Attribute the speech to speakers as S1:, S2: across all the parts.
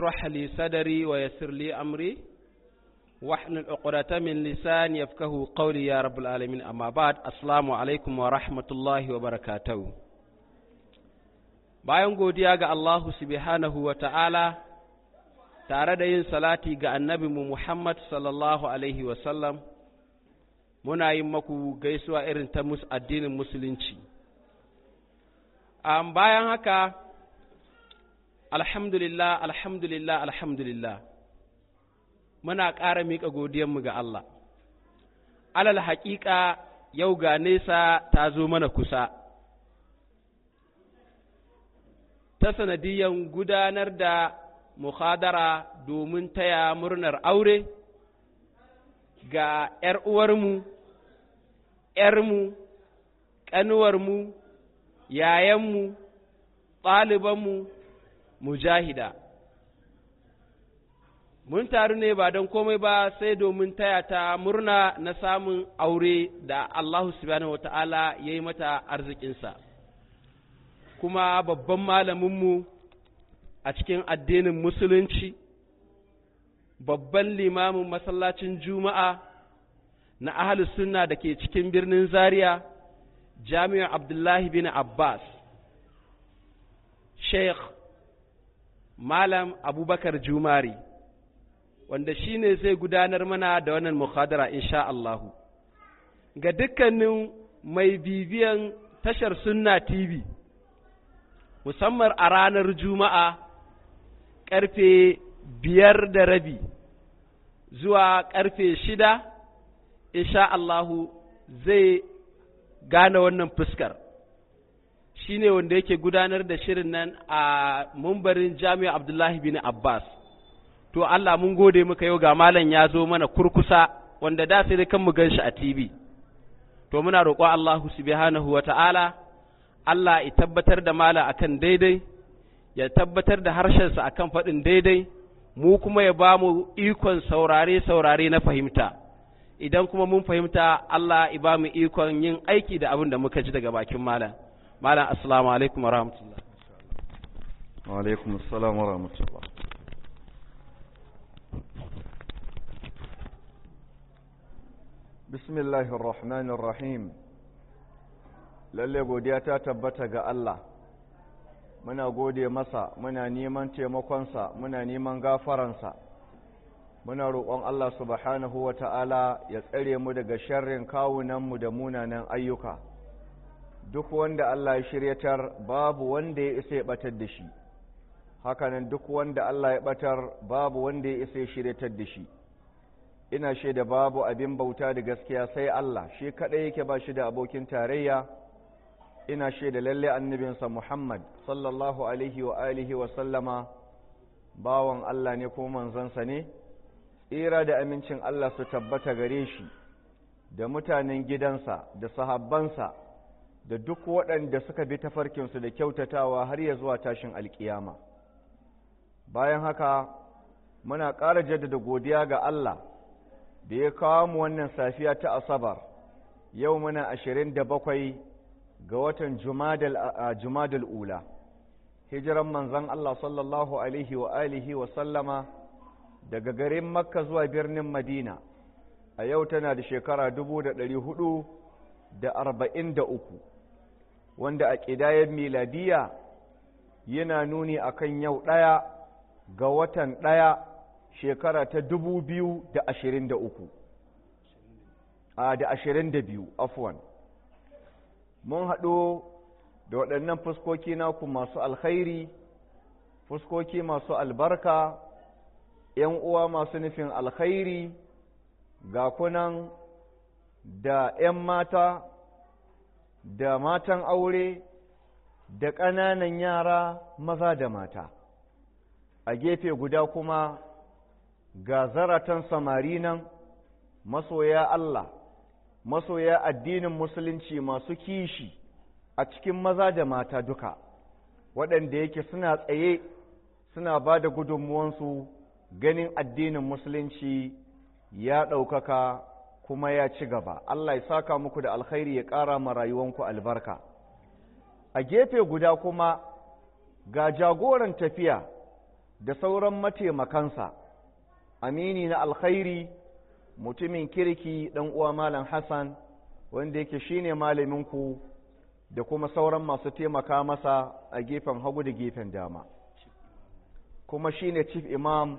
S1: اشرح لي صدري ويسر لي أمري واحلل عقدة من لساني يفقهوا قولي يا رب العالمين أما بعد السلام عليكم ورحمة الله وبركاته bayan godiya ga Allahu subhanahu wa ta'ala tare da yin salati ga annabinmu Muhammad sallallahu Alaihi wasallam muna yin maku gaisuwa irin ta addinin musulunci. Um, bayan haka, alhamdulillah, alhamdulillah, alhamdulillah, muna ƙara miƙa godiyanmu ga Allah. Alal haƙiƙa yau ga nesa ta zo mana kusa. ta sanadiyan gudanar da muhadara domin taya murnar aure ga ‘yar uwarmu, ‘yarmu, ƙanuwarmu, yayanmu, ɗalibanmu, mujahida. Mun taru ne ba don komai ba sai domin taya ta murna na samun aure da Allah subhanahu wa ta'ala ya yi mata arzikinsa. kuma babban malaminmu a cikin addinin musulunci babban limamin masallacin juma'a na ahalus sunna da ke cikin birnin zaria jami'ar abdullahi bin abbas sheikh malam abubakar jumari wanda shi ne zai gudanar mana da wannan muhadara insha Allahu ga dukkanin mai bibiyan tashar sunna tv musamman a ranar Juma'a ƙarfe biyar da rabi zuwa ƙarfe shida, insha Allahu zai gane wannan fuskar. Shi ne wanda yake gudanar da shirin nan a mumbarin Jami'a Abdullahi bin Abbas. To Allah mun gode muka yau ga malam ya zo mana kurkusa wanda da sai kan mu gan shi a TV. To muna roƙo Allahu subhanahu wa ta'ala. Allah ya tabbatar da mala akan daidai, ya tabbatar da harshensa akan faɗin daidai, mu kuma ya ba mu ikon saurare-saurare na fahimta. Idan kuma mun fahimta Allah ya ba mu ikon yin aiki da abin da muka ji daga bakin malam. Malam assalamu alaikum wa rahmatullah.
S2: Wa alaikum assalam wa rahmatullah. Bismillahir Rahmanir Rahim. lalle godiya ta tabbata ga Allah muna gode masa muna neman taimakonsa muna neman gafaransa muna roƙon Allah subhanahu wa ta'ala ya tsare mu daga sharrin kawunanmu da munanan ayyuka duk wanda Allah ya shiryatar babu wanda ya isa ya batar da shi hakanan duk wanda Allah ya batar babu wanda ya isa ya shiryatar da shi ina shaida babu abin bauta da gaskiya sai Allah shi kaɗai yake ba shi da abokin tarayya ina shaida lalle annabinsa Muhammad sallallahu alaihi wa alihi wa sallama bawan Allah ne ko manzansa ne tsira da amincin Allah su tabbata gare shi da mutanen gidansa da sahabbansa da duk waɗanda suka bi tafarkinsu da kyautatawa har ya zuwa tashin alkiyama bayan haka muna ƙara jaddada godiya ga Allah da ya kawo mu wannan safiya ta asabar yau muna ashirin da bakwai ga watan Jumadal Ula, hijiran manzan Allah sallallahu Alaihi wa alihi wa sallama daga garin Makka zuwa birnin Madina, a yau tana da shekara dubu da ɗari hudu da arba'in da uku, wanda a ƙidayen miladiya yana nuni akan yau ɗaya ga watan ɗaya shekara ta dubu biyu da ashirin da uku, a da ashirin da biyu, afwan. mun haɗu da waɗannan fuskoki naku masu alkhairi fuskoki masu albarka ‘yan uwa masu nufin alkhairi ga kunan da ‘yan mata da matan aure da ƙananan yara maza da mata a gefe guda kuma ga zaratan samari nan masoya Allah masoya addinin musulunci masu kishi a cikin maza da mata duka waɗanda yake suna tsaye suna ba da gudunmuwansu ganin addinin musulunci ya ɗaukaka kuma ya ci gaba Allah ya saka muku da alkhairi ya ƙara ma rayuwanku albarka a gefe guda kuma ga jagoran tafiya da sauran mataimakansa amini na alkhairi mutumin kirki ɗan uwa malam hassan wanda yake shine malaminku da kuma sauran masu taimaka masa a gefen hagu da gefen dama kuma shine chief imam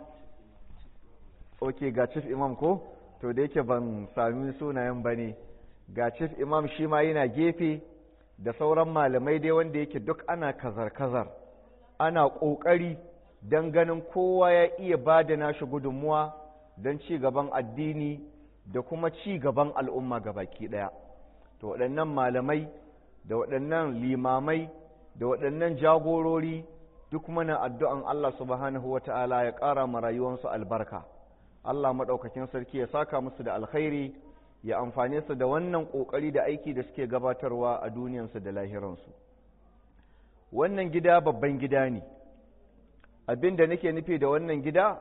S2: ok ga chief imam ko to da yake ban sami sunayen ba ne ga chief imam shi ma yana gefe da sauran malamai dai wanda yake duk ana kazar-kazar ana ƙoƙari don ganin kowa ya iya ba da nashi gudunmuwa don ci gaban addini da kuma ci gaban al'umma baki ɗaya to waɗannan malamai da waɗannan limamai da waɗannan jagorori duk mana addu'an Allah subhanahu wa ta'ala ya ƙara ma rayuwarsu albarka Allah maɗaukakin sarki ya saka musu da alkhairi ya amfane su da wannan ƙoƙari da aiki da suke gabatarwa a duniyansu da lahiransu wannan gida babban gida ne abin da nake nufi da wannan gida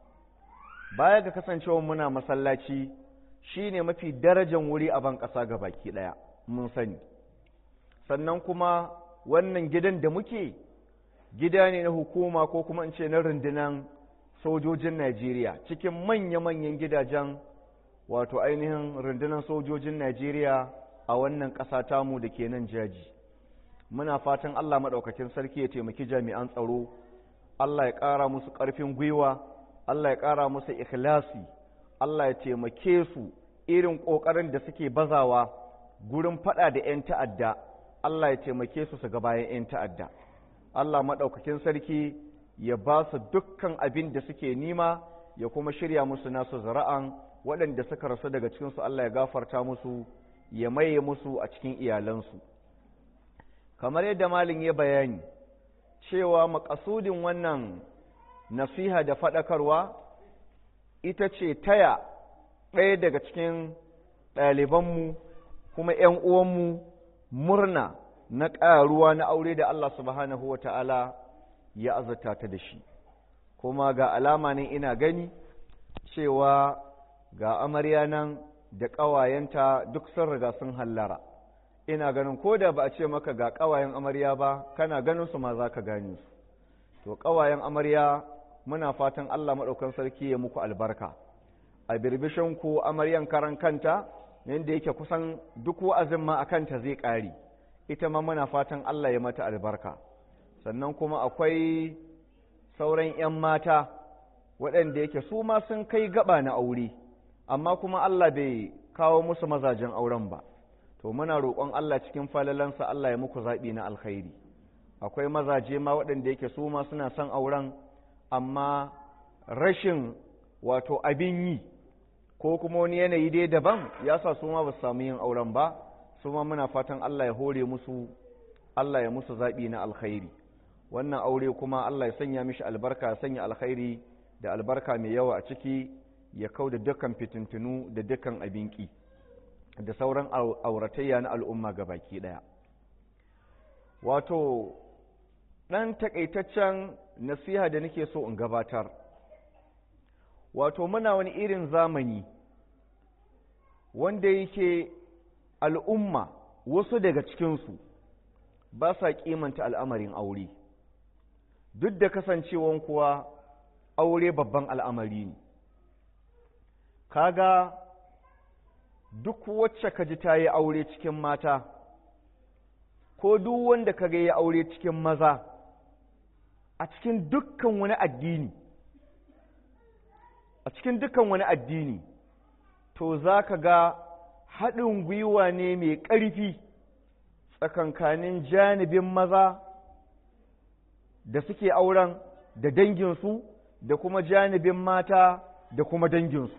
S2: baya ga kasancewa muna masallaci shine mafi darajan wuri a ban ƙasa ga baki ɗaya mun sani sannan kuma wannan gidan da muke gida ne na hukuma ko kuma in ce na rundunan sojojin Najeriya cikin manya-manyan gidajen wato ainihin rundunar sojojin Najeriya a wannan ƙasa tamu da ke nan jaji muna fatan Allah maɗaukakin sarki ya taimaki jami'an tsaro Allah ya ƙara musu ƙarfin gwiwa Allah ya ƙara musu ikhlasi Allah ya taimake su irin ƙoƙarin da suke bazawa gurin faɗa da 'yan ta'adda Allah ya taimake su su ga bayan 'yan ta'adda Allah maɗaukakin sarki ya ba su dukkan abin da suke nima ya kuma shirya musu nasu zara'an waɗanda suka rasu daga cikinsu Allah ya gafarta musu ya maye musu a cikin iyalansu kamar yadda malin ya bayani cewa makasudin wannan nasiha da faɗakarwa ita ce taya ɗaya daga cikin ɗalibanmu kuma ‘yan uwanmu murna na ƙaruwa na aure da Allah subhanahu wa ta'ala ya azurta ta da shi kuma ga alama ne ina gani cewa ga amarya nan da ƙawayenta duk sun riga sun hallara ina ganin ko da ba a ce maka ga ƙawayen amarya ba kana ganin su ma za ka gane su to ƙawayen amarya muna fatan Allah maɗaukan sarki ya muku albarka a birbishin ku amaryan karan kanta yadda yake kusan duk wa'azin ma a kanta zai ƙare ita ma muna fatan Allah ya mata albarka sannan kuma akwai sauran 'yan mata waɗanda yake su ma sun kai gaba na aure amma kuma Allah bai kawo musu mazajen auren ba to muna roƙon Allah cikin falalansa Allah ya muku zaɓi na alkhairi akwai mazaje ma waɗanda yake su ma suna son auren amma rashin wato abin yi ko kuma wani yanayi dai daban ya sa su ma ba su samu yin auren ba su ma muna fatan Allah ya hore musu Allah ya musu zaɓi na alkhairi wannan aure kuma Allah ya sanya mishi albarka ya sanya alkhairi da albarka mai yawa a ciki ya kau da dukkan fitintunu da dukkan abinki da sauran auratayya na al'umma ga baki ɗaya wato ɗan takaitaccen nasiha da nake so in gabatar wato muna wani irin zamani wanda yake al'umma wasu daga cikinsu ba sa kimanta al'amarin aure duk da kasancewan kuwa aure babban al'amari ne kaga duk wacce ka ji ta yi aure cikin mata ko duk wanda ka ga ya aure cikin maza a cikin dukkan wani addini a cikin dukkan wani addini to za ka ga haɗin gwiwa ne mai ƙarfi tsakankanin janibin maza da suke auren da danginsu da kuma janibin mata da kuma danginsu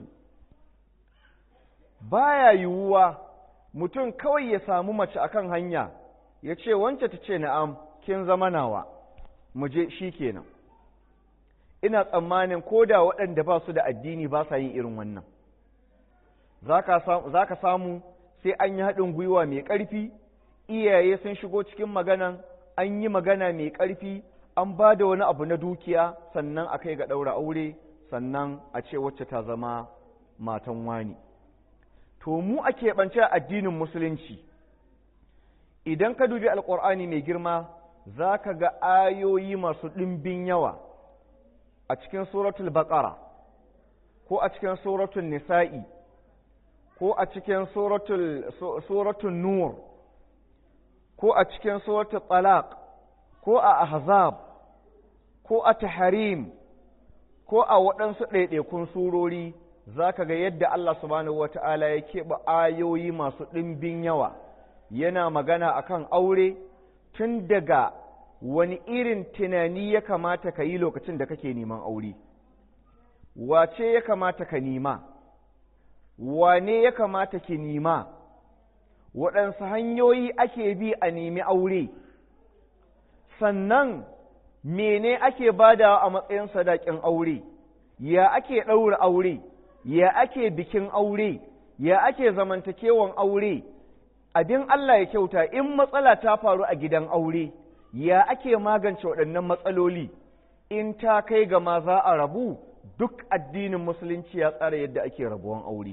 S2: baya yiwuwa mutum kawai ya samu mace akan hanya ya ce wance ta ce na'am kin zama nawa mu je shi kenan ina tsammanin ko da waɗanda ba su da addini ba sa yin irin wannan za ka samu sai an yi haɗin gwiwa mai ƙarfi iyaye sun shigo cikin maganan an yi magana mai ƙarfi an ba da wani abu na dukiya sannan a kai ga ɗaura aure sannan a ce wacce ta zama matan wani to mu a keɓance addinin musulunci idan ka dubi alƙur'ani mai girma za ka ga ayoyi masu ɗimbin yawa a cikin suratul baqara ko a cikin suratul nisa'i ko a cikin suratul nur ko a cikin suratul talaq ko a ahzab ko a tahrim ko a waɗansu ɗaiɗaikun surori za ka ga yadda Allah subhanahu wata'ala ya keɓe ayoyi masu ɗimbin yawa yana magana akan aure tun daga wani irin tunani ya kamata ka yi lokacin da kake neman aure wace ya kamata ka nema wane ya kamata ki nema waɗansu hanyoyi ake bi a nemi aure sannan mene ake badawa a matsayin sadakin aure ya ake ɗaura aure ya ake bikin aure ya ake zamantakewan aure abin Allah ya kyauta in matsala ta faru a gidan aure ya ake magance waɗannan matsaloli in ta kai ga ma za a rabu duk addinin musulunci ya tsara yadda ake rabuwan aure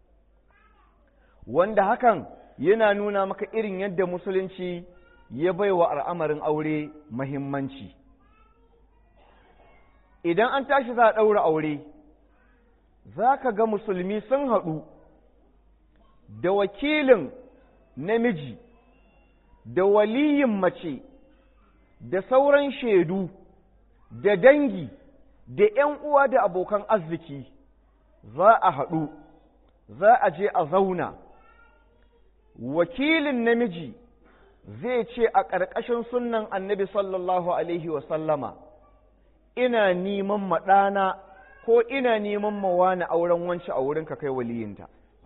S2: wanda hakan yana nuna maka irin yadda musulunci ya baiwa al'amarin aure mahimmanci idan an tashi za a ɗaura aure za ka ga musulmi sun haɗu da wakilin namiji da waliyin mace da sauran shaidu da dangi da ‘yan uwa da abokan arziki za a haɗu za a je a zauna wakilin namiji zai ce a ƙarƙashin sunnan annabi sallallahu alaihi wasallama ina neman maɗana ko ina neman mawana auren wance a wurinka kai waliyinta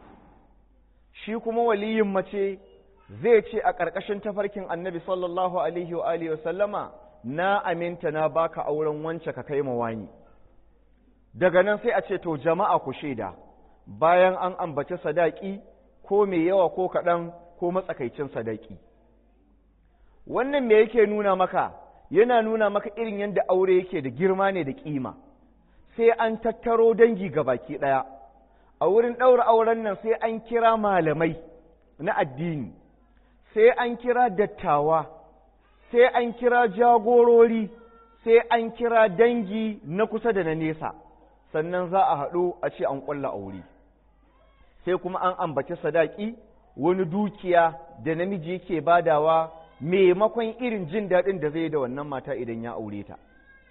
S2: shi kuma waliyin mace zai ce a ƙarƙashin tafarkin annabi sallallahu alaihi wa alihi sallama na aminta na baka auren wance ka kai mawani daga nan sai a ce to jama'a ku shaida bayan an ambaci sadaki ko mai yawa ko kaɗan ko matsakaicin sadaki wannan me yake nuna maka yana nuna maka irin yadda aure yake da girma ne da ƙima sai an tattaro dangi ga baki ɗaya a wurin ɗaura auren nan sai an kira malamai na addini sai an kira dattawa sai an kira jagorori sai an kira dangi na kusa da na nesa sannan za a haɗu a ce an ƙulla aure sai kuma an ambaci sadaki wani dukiya da namiji yake badawa maimakon irin jin daɗin da zai da wannan mata idan ya aure ta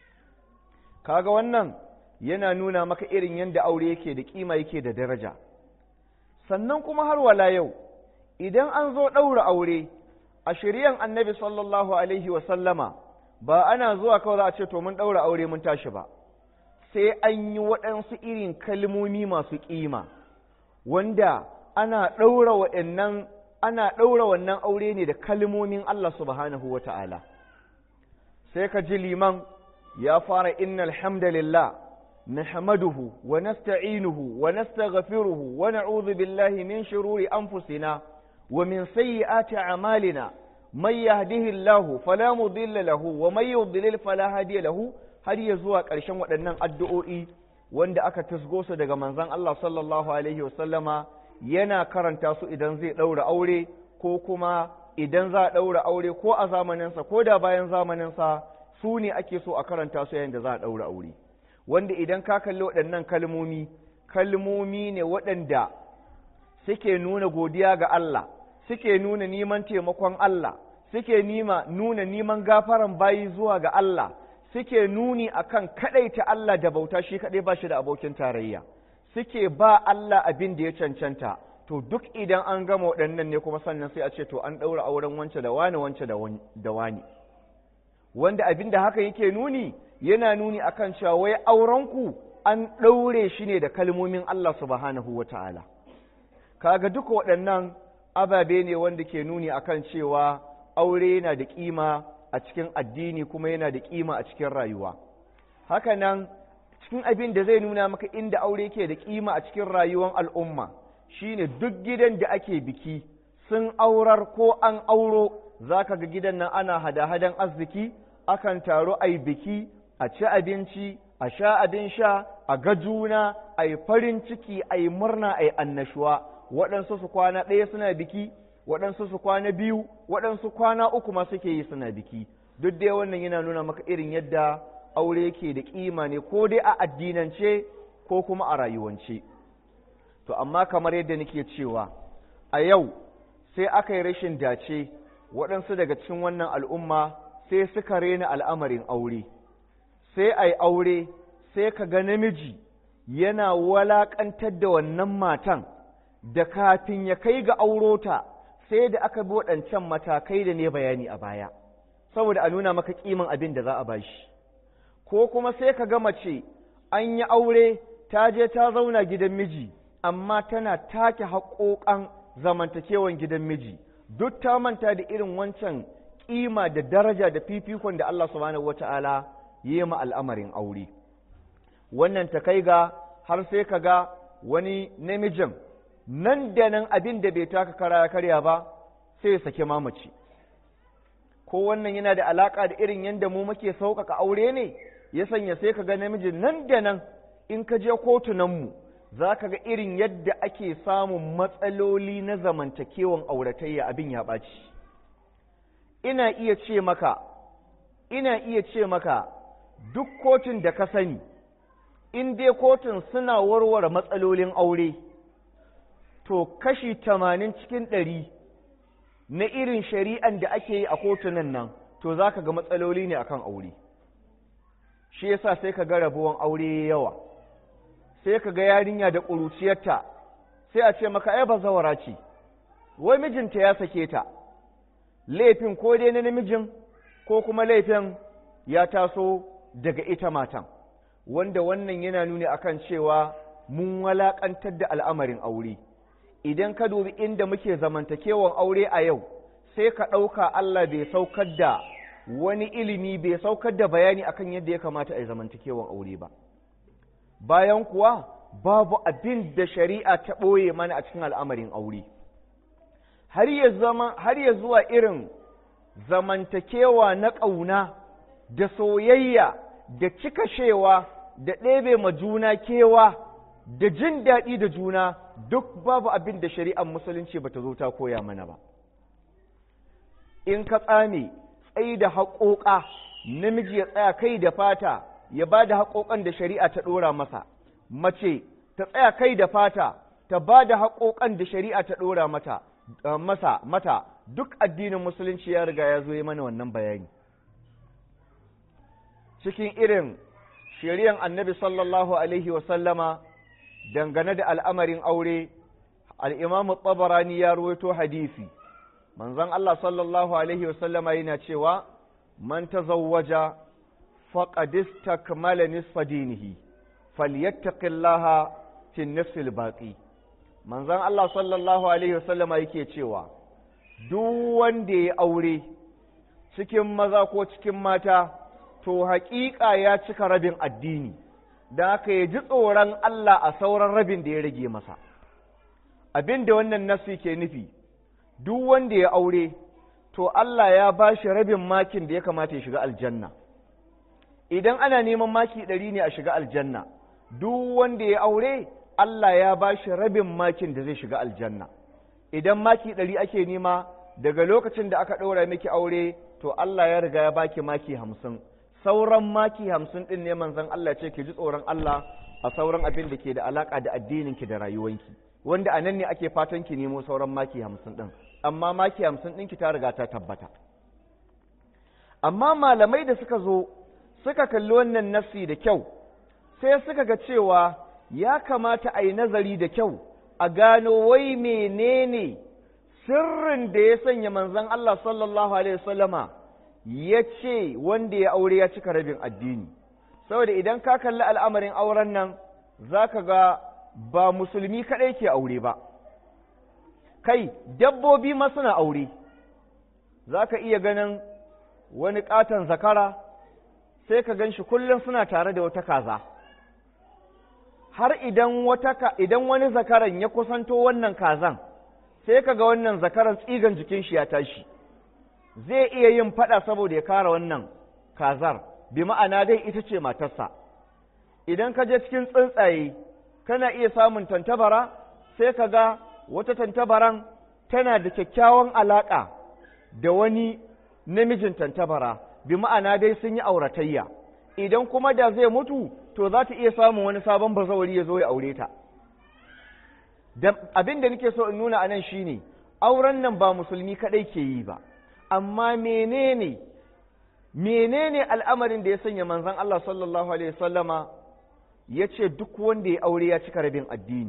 S2: kaga wannan yana nuna maka irin yadda aure yake da kima yake da daraja sannan kuma har wala yau idan an zo ɗaura aure a shiryan annabi sallallahu alaihi wasallama ba ana zuwa kawai za a ce to mun ɗaura aure mun tashi ba sai an yi waɗansu irin kalmomi masu ƙima wanda ana ɗaura waɗannan ana ɗaura wannan aure ne da kalmomin Allah subhanahu wa ta'ala sai ka ji liman ya fara innal hamdalillah نحمده ونستعينه ونستغفره ونعوذ بالله من شرور أنفسنا ومن سيئات أعمالنا من يهده الله فلا مضل له ومن يضلل فلا هادي له har ya zuwa ƙarshen waɗannan addu'o'i wanda aka tasgo su daga manzon Allah sallallahu Alaihi wasallama yana karanta su idan zai ɗaura aure ko kuma idan za a ɗaura aure ko a zamaninsa ko da bayan zamaninsa su ne ake so a karanta su yayin da za a ɗaura aure. wanda idan ka kalli waɗannan kalmomi kalmomi ne waɗanda suke nuna godiya ga Allah suke nuna neman taimakon Allah suke nima nuna neman gafaran bayi zuwa ga Allah suke nuni akan kaɗaita Allah da bauta shi kaɗai ba shi da abokin tarayya suke ba Allah abin da ya cancanta to duk idan an gama waɗannan ne kuma sannan sai a ce to an ɗaura auren wance da wani wance da wani wanda abin da haka yake nuni yana nuni akan cewa wai aurenku an ɗaure shi ne da kalmomin Allah subhanahu wa ta'ala. Kaga duka waɗannan ababe ne wanda ke nuni akan cewa aure yana da ƙima a cikin addini kuma yana da ƙima a cikin rayuwa. Hakanan cikin abin da zai nuna maka inda aure ke da ƙima a cikin rayuwar al'umma shine duk gidan da ake biki sun aurar ko an auro za ka ga gidan nan ana hada-hadan arziki akan taro a yi biki a ci abinci a sha abin sha a ga juna a yi farin ciki a yi murna a yi annashuwa waɗansu su kwana ɗaya suna biki waɗansu su kwana biyu waɗansu kwana uku ma suke yi suna biki duk dai wannan yana nuna maka irin yadda aure yake da kima ne ko dai a addinance ko kuma a rayuwance to amma kamar yadda nake cewa a yau sai aka yi rashin dace waɗansu daga cikin wannan al'umma sai suka rena al'amarin aure sai a yi aure sai ka ga namiji yana walaƙantar da wannan matan da kafin ya kai ga aurota sai da aka bi waɗancan matakai da ne bayani a baya saboda a nuna maka ƙiman abin da za a bashi ko kuma sai ka ga mace an yi aure ta je ta zauna gidan miji amma tana take haƙoƙan zamantakewan gidan miji duk ta manta da irin wancan ƙima da daraja da fifikon da Allah subhanahu wata'ala ya yi ma al'amarin aure wannan ta kai ga har sai ka ga wani namijin nan da nan abin da bai taka kara ya karya ba sai ya sake mamaci ko wannan yana da alaƙa da irin yadda mu muke sauƙaƙa aure ne ya sanya sai ka ga namiji nan da nan in ka je kotunanmu za ka ga irin yadda ake samun matsaloli na zamantakewan auratayya abin ya ɓaci ina iya ce maka ina iya ce maka duk kotun da ka sani in dai kotun suna warware matsalolin aure to kashi tamanin cikin ɗari na irin shari'an da ake yi a kotunan nan to za ka ga matsaloli ne akan aure shi yasa sai ka ga rabuwan aure yawa sai ka ga yarinya da ƙuruciyarta sai a ce maka ai bazawara ce wai mijinta ya sake ta laifin ko dai na namijin ko kuma laifin ya taso daga ita matan wanda wannan yana nuni akan cewa mun walaƙantar da al'amarin aure idan ka dubi inda muke zamantakewan aure a yau sai ka ɗauka Allah bai saukar da wani ilimi bai saukar da bayani akan yadda ya kamata a yi zamantakewan aure ba bayan kuwa babu abin da shari'a ta ɓoye mana a cikin al'amarin aure har ya zama har ya zuwa irin zamantakewa na ƙauna da soyayya da cikashewa da ɗebe ma juna kewa da jin daɗi da juna duk babu abin da shari'ar musulunci bata zo ta koya mana ba in ka tsame tsayi da haƙoƙa namiji ya tsaya kai da fata ya ba da haƙoƙan da shari'a ta ɗora masa mace ta tsaya kai da fata ta ba da haƙoƙan da shari'a ta ɗora mata masa mata duk addinin musulunci ya riga ya zo yi mana wannan bayani cikin irin shari'an annabi sallallahu alaihi wasallama dangane da al'amarin aure al'imamu tsabarani ya ruwaito hadisi manzon Allah sallallahu alaihi wasallama yana cewa man tazawwaja faqad istakmala nisfa dinihi falyattaqillaha fi nisfil baqi manzon Allah sallallahu alaihi wasallama yake cewa duk wanda ya aure cikin maza ko cikin mata to haƙiƙa ya cika rabin addini da haka ya ji tsoron Allah a sauran rabin da ya rage masa abin da wannan nasu ke nufi duk wanda ya aure to Allah ya ba shi rabin makin da ya kamata ya shiga aljanna idan ana neman maki ɗari ne a shiga aljanna duk wanda ya aure Allah ya ba shi rabin makin da zai shiga aljanna idan maki ɗari ake nema daga lokacin da aka ɗora miki aure to Allah ya riga ya baki maki hamsin sauran maki hamsin ɗin ne manzon Allah ce ki ji tsoron Allah a sauran abin da ke da alaƙa da addininki da rayuwanki wanda a nan ne ake fatan ki nemo sauran maki hamsin ɗin amma maki hamsin ɗinki ta riga ta tabbata amma malamai da suka zo suka kalli wannan nafsi da kyau sai suka ga cewa ya kamata a yi nazari da kyau a gano wai menene sirrin da ya sanya manzon Allah sallallahu alaihi wasallama ya ce wanda ya aure ya cika rabin addini saboda idan ka kalli al'amarin auren nan za ka ga ba musulmi kaɗai ke aure ba kai dabbobi ma suna aure za ka iya ganin wani ƙaton zakara sai ka gan shi kullum suna tare da wata kaza har idan wata idan wani zakaran ya kusanto wannan kazan sai ka ga wannan zakaran tsigan jikin shi ya tashi zai iya yin fada saboda ya kara wannan kazar bi ma'ana dai ita ce matarsa idan ka je cikin tsuntsaye kana iya samun tantabara sai ka ga wata tantabaran tana da kyakkyawan alaƙa da wani namijin tantabara bi ma'ana dai sun yi auratayya idan kuma da zai mutu to za ta iya samun wani sabon bazawari ya zo ya aure ta abin da nake so in nuna a nan shine auren nan ba musulmi kadai ke yi ba amma menene menene al'amarin da ya sanya manzon Allah sallallahu alaihi wasallama ya ce duk wanda ya aure ya cika rabin addini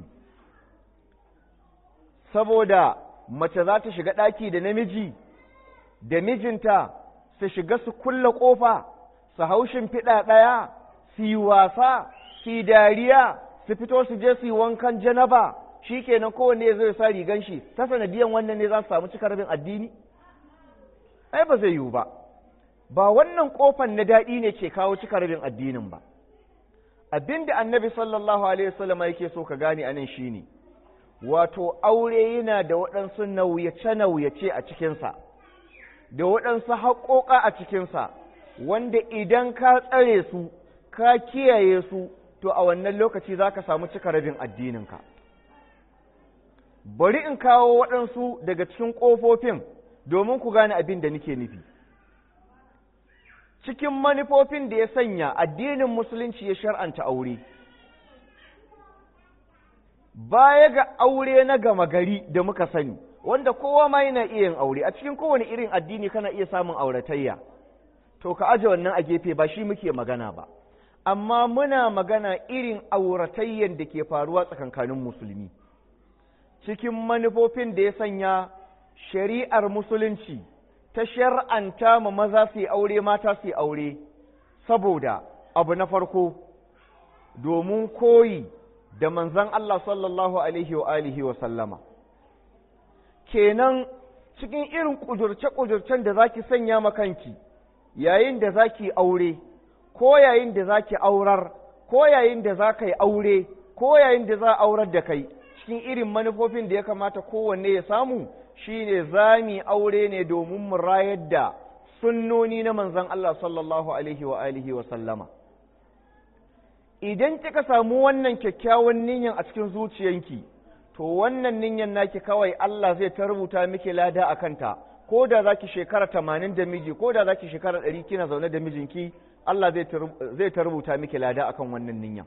S2: saboda mace za ta shiga ɗaki da namiji da mijinta su shiga su kulla ƙofa su haushin fiɗa ɗaya su yi wasa su yi dariya su fito su je su yi wankan janaba shi kenan kowanne zai sa rigan shi ta sanadiyan wannan ne za su samu cika rabin addini ai ba zai yiwu ba ba wannan ƙofan na daɗi ne ke kawo cika rabin addinin ba abinda annabi sallallahu alaihi wasallam yake so ka gane anan shine wato aure yana da waɗansu nauyace-nauyace a cikinsa da waɗansu haƙoƙa a cikinsa wanda idan ka tsare su ka kiyaye su to a wannan lokaci za ka samu cika rabin addininka bari in kawo waɗansu daga cikin ƙofofin domin ku gane abin da nake nufi cikin manufofin da ya sanya addinin musulunci ya shar'anta aure baya ga aure na gama gari da muka sani wanda kowa ma yana iya yin aure a cikin kowane irin addini kana iya samun auratayya to ka aje wannan a gefe ba shi muke magana ba amma muna magana irin auratayyan da ke faruwa tsakankanin musulmi cikin manufofin da ya sanya shari'ar musulunci ta shar'anta ma maza su yi aure mata su yi aure saboda abu na farko domin koyi da manzan Allah sallallahu alaihi wa alihi wa sallama kenan cikin irin ƙudurce-ƙudurcen da zaki sanya makanki yayin da zaki aure ko yayin da zaki aurar ko yayin da za ka yi aure ko yayin da za a aurar da kai cikin irin manufofin da ya kamata kowanne ya samu shine zami aure ne domin mu rayar da sunnoni na manzan Allah sallallahu alaihi wa alihi wa sallama idan kika samu wannan kyakkyawan niyyar a cikin zuciyanki to wannan niyyar naki kawai Allah zai ta rubuta miki lada a kanta ko da zaki shekara tamanin da miji ko da zaki shekara ɗari kina zaune da mijinki Allah zai ta rubuta miki lada akan wannan niyyar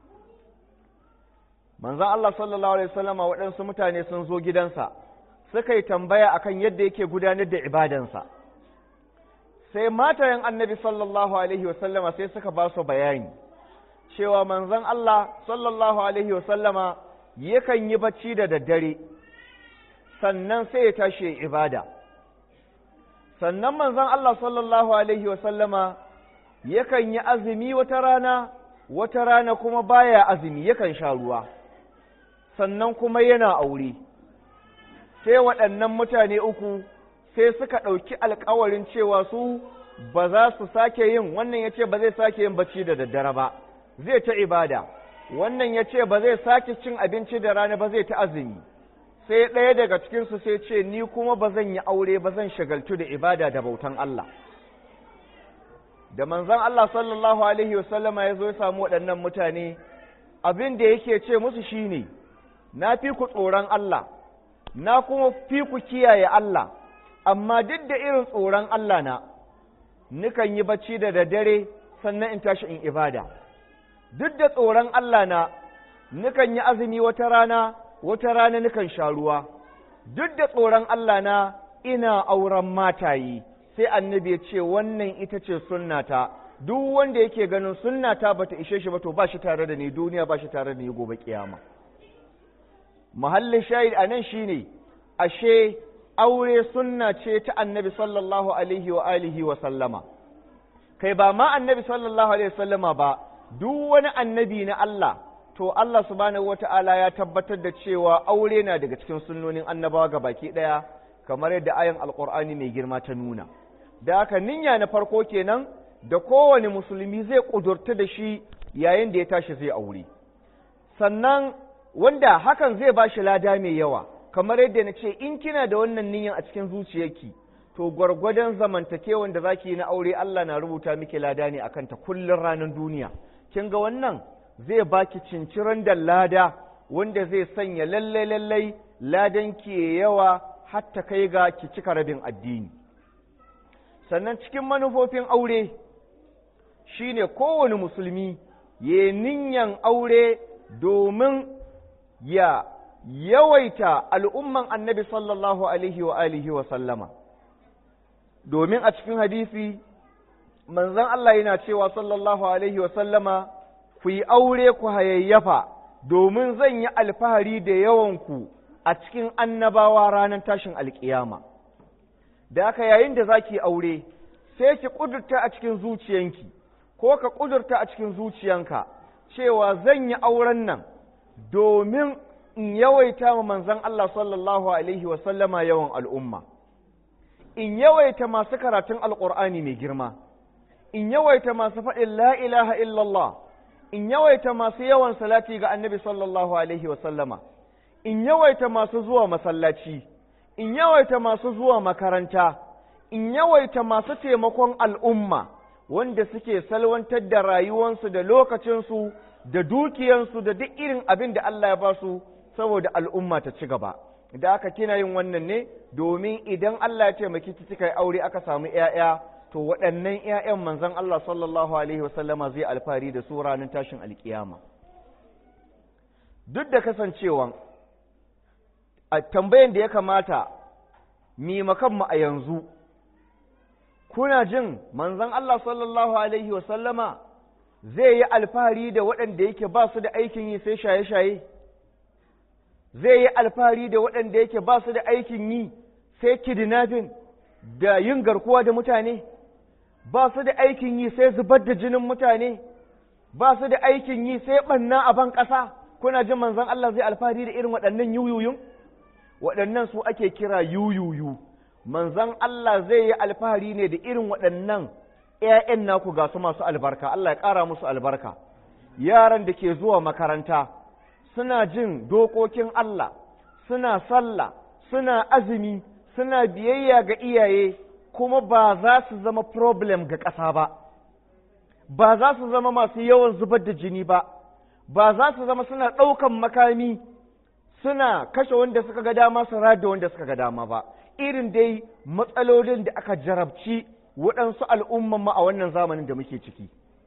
S2: manzan Allah sallallahu alaihi wasallama waɗansu mutane sun zo gidansa suka yi tambaya akan yadda yake gudanar da ibadansa sai matayen annabi sallallahu alaihi wasallama sai suka ba su bayani cewa manzon Allah sallallahu alaihi wasallama yakan yi bacci da daddare sannan sai ya tashi ibada sannan manzon Allah sallallahu alaihi wasallama yakan yi azumi wata rana wata rana kuma baya azumi yakan sha ruwa sannan kuma yana aure sai waɗannan mutane uku sai suka ɗauki alkawarin cewa su ba za su sake yin wannan ya ce ba zai sake yin bacci da daddare ba zai ta ibada wannan ya ce ba zai sake cin abinci da rana ba zai ta azumi sai ɗaya daga cikinsu sai ce ni kuma ba zan yi aure ba zan shagaltu da ibada da bautan Allah da manzon Allah sallallahu alaihi wasallama ya zo ya samu waɗannan mutane abin da yake ce musu shine na fi ku tsoron Allah na kuma fi ku kiyaye Allah amma duk da irin tsoron Allah na nukan yi bacci da daddare sannan in tashi in ibada duk da tsoron Allah na nukan yi azumi wata rana wata rana nukan sha ruwa duk da tsoron Allah na ina auren matayi sai annabi ya ce wannan ita ce sunnata duk wanda yake ganin sunnata bata ishe shi ba to ba shi tare da ni duniya ba shi tare da ni gobe kiyama muhallin shahid a nan shine ashe aure sunna ce ta annabi sallallahu alaihi wa alihi wa sallama kai ba ma annabi sallallahu alaihi wa sallama ba duk wani annabi na Allah to Allah subhanahu wata'ala ya tabbatar da cewa aure na daga cikin sunnonin annabawa ga baki daya kamar yadda ayan alqur'ani mai girma ta nuna da haka niyya na farko kenan da kowane musulmi zai kudurta da shi yayin da ya tashi zai aure sannan wanda hakan zai ba shi lada mai yawa kamar yadda na ce in kina da wannan niyyan a cikin zuciyarki to gwargwadon zamantakewan da zaki yi na aure Allah na rubuta miki lada ne akan ta kullun ranar duniya kin ga wannan zai baki cinciran da lada wanda zai sanya lallai lallai ladan ki yawa hatta kai ga ki cika rabin addini sannan cikin manufofin aure shine kowane musulmi ya ninyan aure domin ya yawaita al'umman annabi sallallahu alaihi wa alihi wa sallama domin a cikin hadisi manzon Allah yana cewa sallallahu alaihi wa sallama ku yi aure ku hayayyafa domin zan yi alfahari da yawanku a cikin annabawa ranar tashin alkiyama da aka yayin da za ki aure sai ki ƙudurta a cikin zuciyanki ko ka ƙudurta a cikin zuciyanka cewa zan yi auren nan domin in yawaita ma manzon Allah sallallahu alaihi wasallama yawan al'umma in yawaita masu karatun alƙur'ani mai girma in yawaita masu faɗin la ilaha illallah in yawaita masu yawan salati ga annabi sallallahu alaihi wasallama in yawaita masu zuwa masallaci in yawaita masu zuwa makaranta in yawaita masu taimakon al'umma wanda suke salwantar da rayuwansu da lokacinsu da dukiyansu da duk irin abin da Allah ya ba su saboda al'umma ta ci gaba da aka kina yin wannan ne domin idan Allah ya taimaki ki kika yi aure aka samu ‘ya'ya to waɗannan ‘ya'yan manzon Allah sallallahu alaihi wasallama zai alfahari da su ranar tashin alkiyama duk da kasancewan a tambayan da ya kamata mi makanmu a yanzu kuna jin manzon Allah sallallahu alaihi wasallama zai yi alfahari da waɗanda yake ba su da aikin yi sai shaye-shaye zai yi alfahari da waɗanda yake ba su da aikin yi sai kidnapping da yin garkuwa da mutane ba su da aikin yi sai zubar da jinin mutane ba su da aikin yi sai ɓanna a ban ƙasa kuna jin manzon Allah zai alfahari da irin waɗannan yuyuyun waɗannan su ake kira yuyuyu manzon Allah zai yi alfahari ne da irin waɗannan ‘ya'yan naku ga su masu albarka Allah ya ƙara musu albarka yaran da ke zuwa makaranta suna jin dokokin Allah suna sallah suna azumi suna biyayya ga iyaye kuma ba za su zama problem ga ƙasa ba ba za su zama masu yawan zubar da jini ba ba za su zama suna ɗaukan makami suna kashe wanda suka ga dama su rada wanda suka ga dama ba irin dai matsalolin da aka jarabci waɗansu al'umman ma a wannan zamanin da muke ciki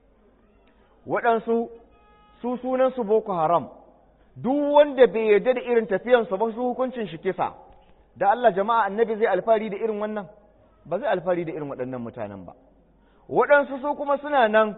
S2: waɗansu su sunansu boko haram duk wanda bai yarda da irin tafiyansu ba su hukuncin shi kisa da Allah jama'a annabi zai alfari da irin wannan ba zai alfari da irin waɗannan mutanen ba waɗansu su kuma suna nan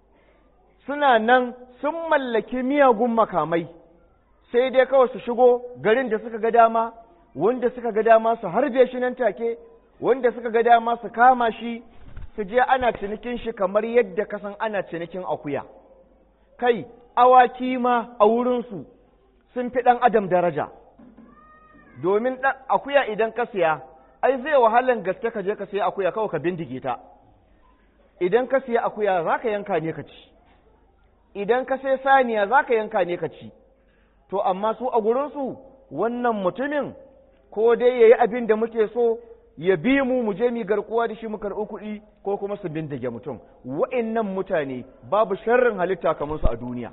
S2: suna nan sun mallaki miyagun makamai sai dai kawai su shigo garin da suka ga dama wanda suka ga dama su harbe shi nan take wanda suka ga dama su kama shi su je ana cinikin shi kamar yadda kasan ana cinikin akuya kai awaki ma a wurinsu sun fi ɗan adam daraja domin akuya idan ka siya ai zai wahalan gaske ka je ka siya akuya kawai ka bindige ta idan ka siya akuya za ka yanka ne ka ci idan ka sai saniya za ka yanka ne ka ci to amma su a gurinsu wannan mutumin ko dai ya yi abin da muke so ya bi mu mu je mu garkuwa da shi mu karɓi kuɗi ko kuma su bindige mutum wa'annan mutane babu sharrin halitta kamar su a duniya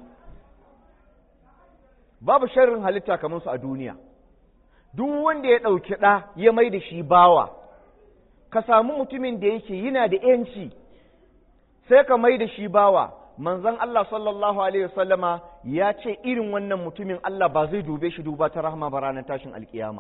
S2: babu sharrin halitta kamar su a duniya duk wanda ya ɗauki ɗa ya mai da shi bawa ka samu mutumin da yake yana da ‘yanci sai ka mai da shi bawa manzon Allah sallallahu alaihi wasallama ya ce irin wannan mutumin Allah ba zai dube shi duba ta rahama ba ranar tashin alkiyama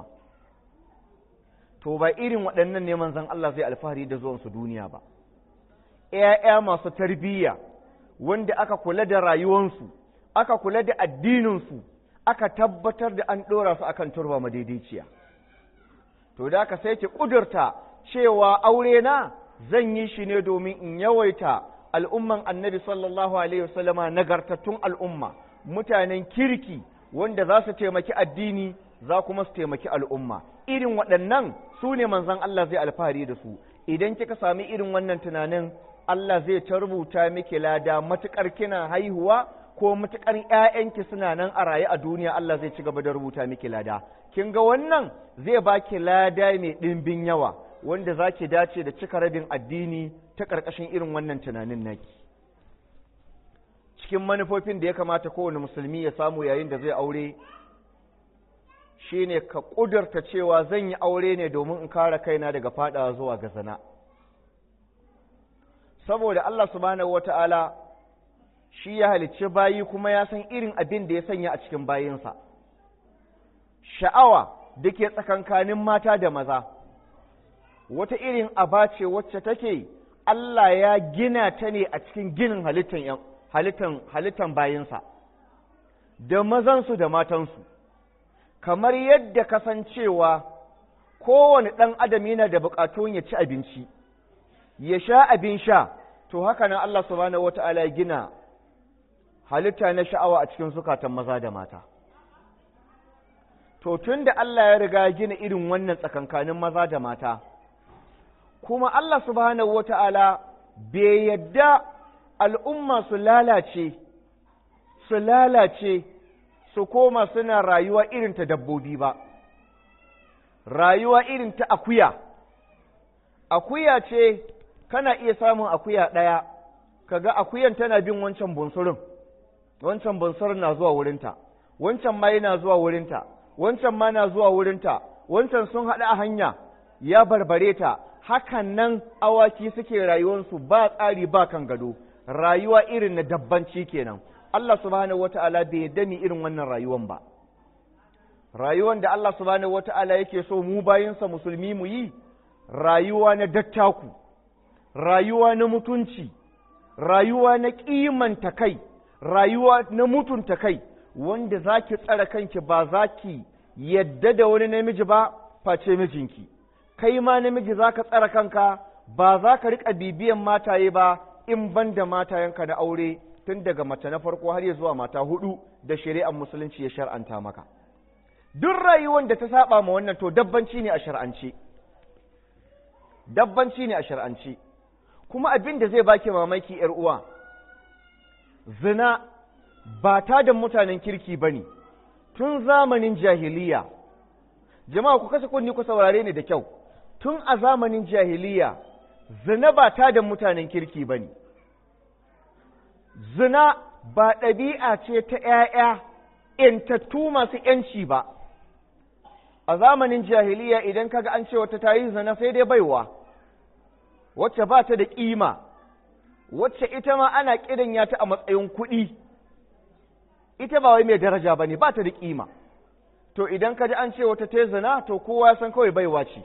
S2: to ba irin waɗannan ne manzon Allah zai alfahari da zuwansu duniya ba ‘ya'ya masu tarbiyya wanda aka kula da rayuwansu aka kula da addininsu aka tabbatar da an ɗora su akan turba madaidaiciya to da aka sai ki ƙudurta cewa aure na zan yi shi ne domin in yawaita al'umman annabi sallallahu alaihi wasallama nagartattun al'umma mutanen kirki wanda za su taimaki addini za kuma su taimaki al'umma irin waɗannan su ne manzan Allah zai alfahari da su idan kika sami irin wannan tunanin Allah zai ta rubuta miki lada matuƙar kina haihuwa ko matuƙar ‘ya'yanki suna nan a raye a duniya Allah zai ci gaba da rubuta miki lada kin ga wannan zai baki lada mai ɗimbin yawa wanda za ki dace da cika rabin addini ta ƙarƙashin irin wannan tunanin naki cikin manufofin da ya kamata kowane musulmi ya samu yayin da zai aure shine ka ƙudurta cewa zan yi aure ne domin in kare kaina daga faɗawa zuwa ga zina saboda Allah subhanahu wata'ala shi ya halicci bayi kuma ya san irin abin da ya sanya a cikin bayinsa sha'awa da ke tsakankanin mata da maza wata irin aba ce wacce take Allah ya gina ta ne a cikin ginin halittan halittan halittan bayinsa da mazansu da matansu kamar yadda kasancewa kowane ɗan adam yana da buƙatun ya ci abinci ya sha abin sha to haka nan Allah subhanahu wata'ala ya gina halitta na sha'awa a cikin zukatan maza da mata to tun da Allah ya riga ya gina irin wannan tsakankanin maza da mata kuma Allah subhanahu wata'ala bai yadda al'umma su lalace su lalace su koma suna rayuwa irin ta dabbobi ba rayuwa irin ta akuya akuya ce kana iya samun akuya ɗaya kaga akuyan tana bin wancan bunsurin wancan bunsurin na zuwa wurinta wancan ma yana zuwa wurinta wancan ma na zuwa wurinta wancan sun haɗu a hanya ya barbare ta hakan nan awaki suke rayuwarsu ba tsari ba kan gado rayuwa irin na dabbanci kenan Allah subhanahu wata'ala bai yarda ni irin wannan rayuwan ba rayuwan da Allah subhanahu wata'ala yake so mu bayinsa musulmi mu yi rayuwa na dattaku rayuwa na mutunci rayuwa na kimanta kai rayuwa na mutunta kai wanda zaki tsara kanki ba zaki yadda da wani namiji ba face mijinki kai ma namiji zaka tsara kanka ba za ka riƙa bibiyan mataye ba in ban da matayenka na aure tun daga mace na farko har ya zuwa mata hudu da shari'ar musulunci ya shar'anta maka duk rayuwar da ta saba ma wannan to dabbanci ne a shar'ance dabbanci ne a shar'ance kuma abin da zai baki mamaki yar uwa zina ba ta da mutanen kirki bane tun zamanin jahiliya jama'a ku kasa kunni ku saurare ni da kyau tun a zamanin jahiliya zina ba ta da mutanen kirki bane zina ba ɗabi'a ce ta ‘ya'ya ‘yantattu masu ‘yanci ba, a zamanin jahiliya idan kaga an ce wata ta yi zina sai dai baiwa, wacce ba ta da ƙima, wacce ita ma ana ƙidanya ta a matsayin kuɗi, ita ba wai mai daraja ba ne, ba ta da ƙima. To idan ka ji an ce wata ta yi zina, to kowa ya san kawai baiwa ce,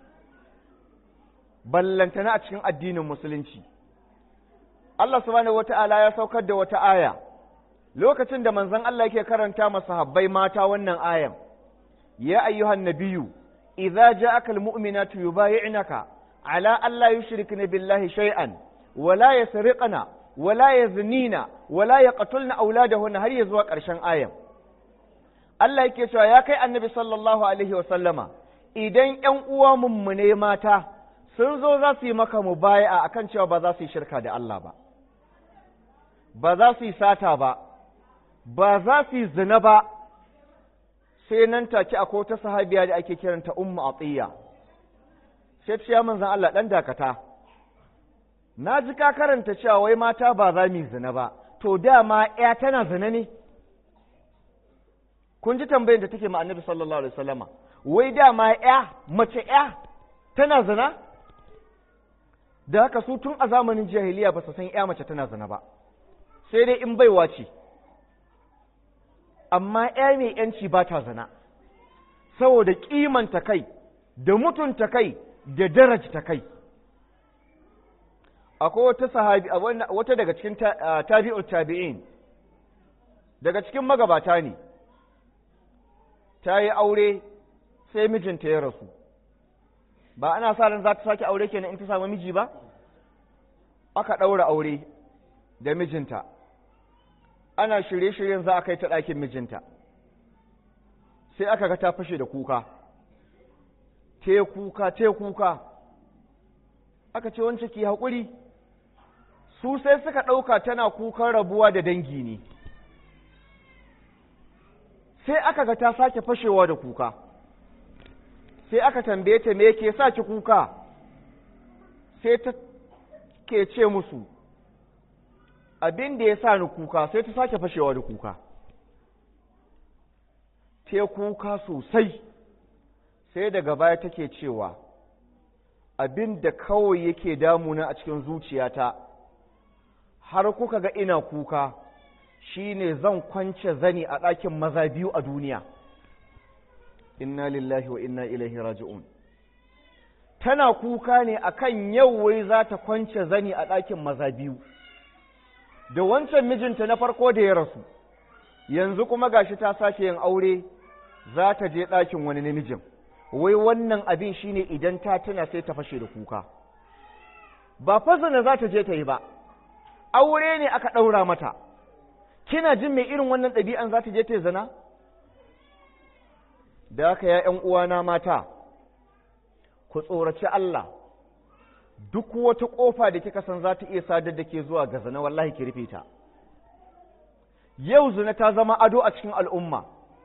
S2: ballantana a cikin addinin Musulunci. Allah subhanahu wata'ala ya saukar da wata aya lokacin da manzon Allah yake karanta masa habbai mata wannan ayan ya ayyuhan nabiyyu idza ja'aka almu'minatu yubay'unaka ala alla yushrikna billahi shay'an wala yasriqna wala yaznina wala yaqtulna auladahunna har zuwa ƙarshen ayan Allah yake cewa ya kai annabi sallallahu alaihi wa sallama idan ƴan uwa mummune mata sun zo za su yi maka mubaya'a akan cewa ba za su yi shirka da Allah ba ba za su yi sata ba, ba za su yi zina ba, sai nan take akwai ta sahabiya da ake kiranta Ummu Atiyya. Sai ce ya manzan Allah ɗan dakata, na ji ka karanta cewa wai mata ba za mu yi zina ba, to dama ‘ya tana zina ne? Kun ji tambayin da take ma annabi sallallahu Alaihi wasallama, wai dama ‘ya, mace ‘ya tana zina? Da haka su tun a zamanin jahiliya ba su san ‘ya mace tana zina ba. sai dai in baiwa ce amma ‘ya mai ‘yanci ba ta zina saboda kimanta kai da mutunta kai da darajta kai akwai wata sahabi wata daga cikin tabi'ul tabi'in daga cikin magabata ne ta yi aure sai mijinta ya rasu ba ana sa ran za ta sake aure kenan in ta samu miji ba aka ɗaura aure da mijinta ana shirye-shiryen za a kai ta ɗakin mijinta sai aka ga ta fashe da kuka te kuka te kuka aka ce wance ki haƙuri su sai suka ɗauka tana kukan rabuwa da dangi ne sai aka ga ta sake fashewa da kuka sai aka tambaye ta me ke sa ki kuka sai ta ke ce musu abin da ya sa ni kuka sai ta sake fashewa da kuka te kuka sosai sai daga baya take cewa abin da kawai yake damuna a cikin zuciyata har kuka ga ina kuka shine zan kwance zani a ɗakin maza biyu a duniya inna lillahi wa inna ilaihi raji'un tana kuka ne akan yau wai za ta kwance zani a ɗakin maza biyu da wancan mijinta na farko da ya rasu yanzu kuma gashi ta sake yin aure za ta je ɗakin wani namijin wai wannan abin shine idan ta tuna sai ta fashe da kuka ba fazana za ta je ta yi ba aure ne aka ɗaura mata kina jin mai irin wannan ɗabi'an za ta je ta yi zina da haka ya ‘yan uwana mata ku tsoraci Allah duk wata ƙofa da kika san za ta iya sadar da ke zuwa ga zina wallahi ki rufe ta yau zina ta zama ado a cikin al'umma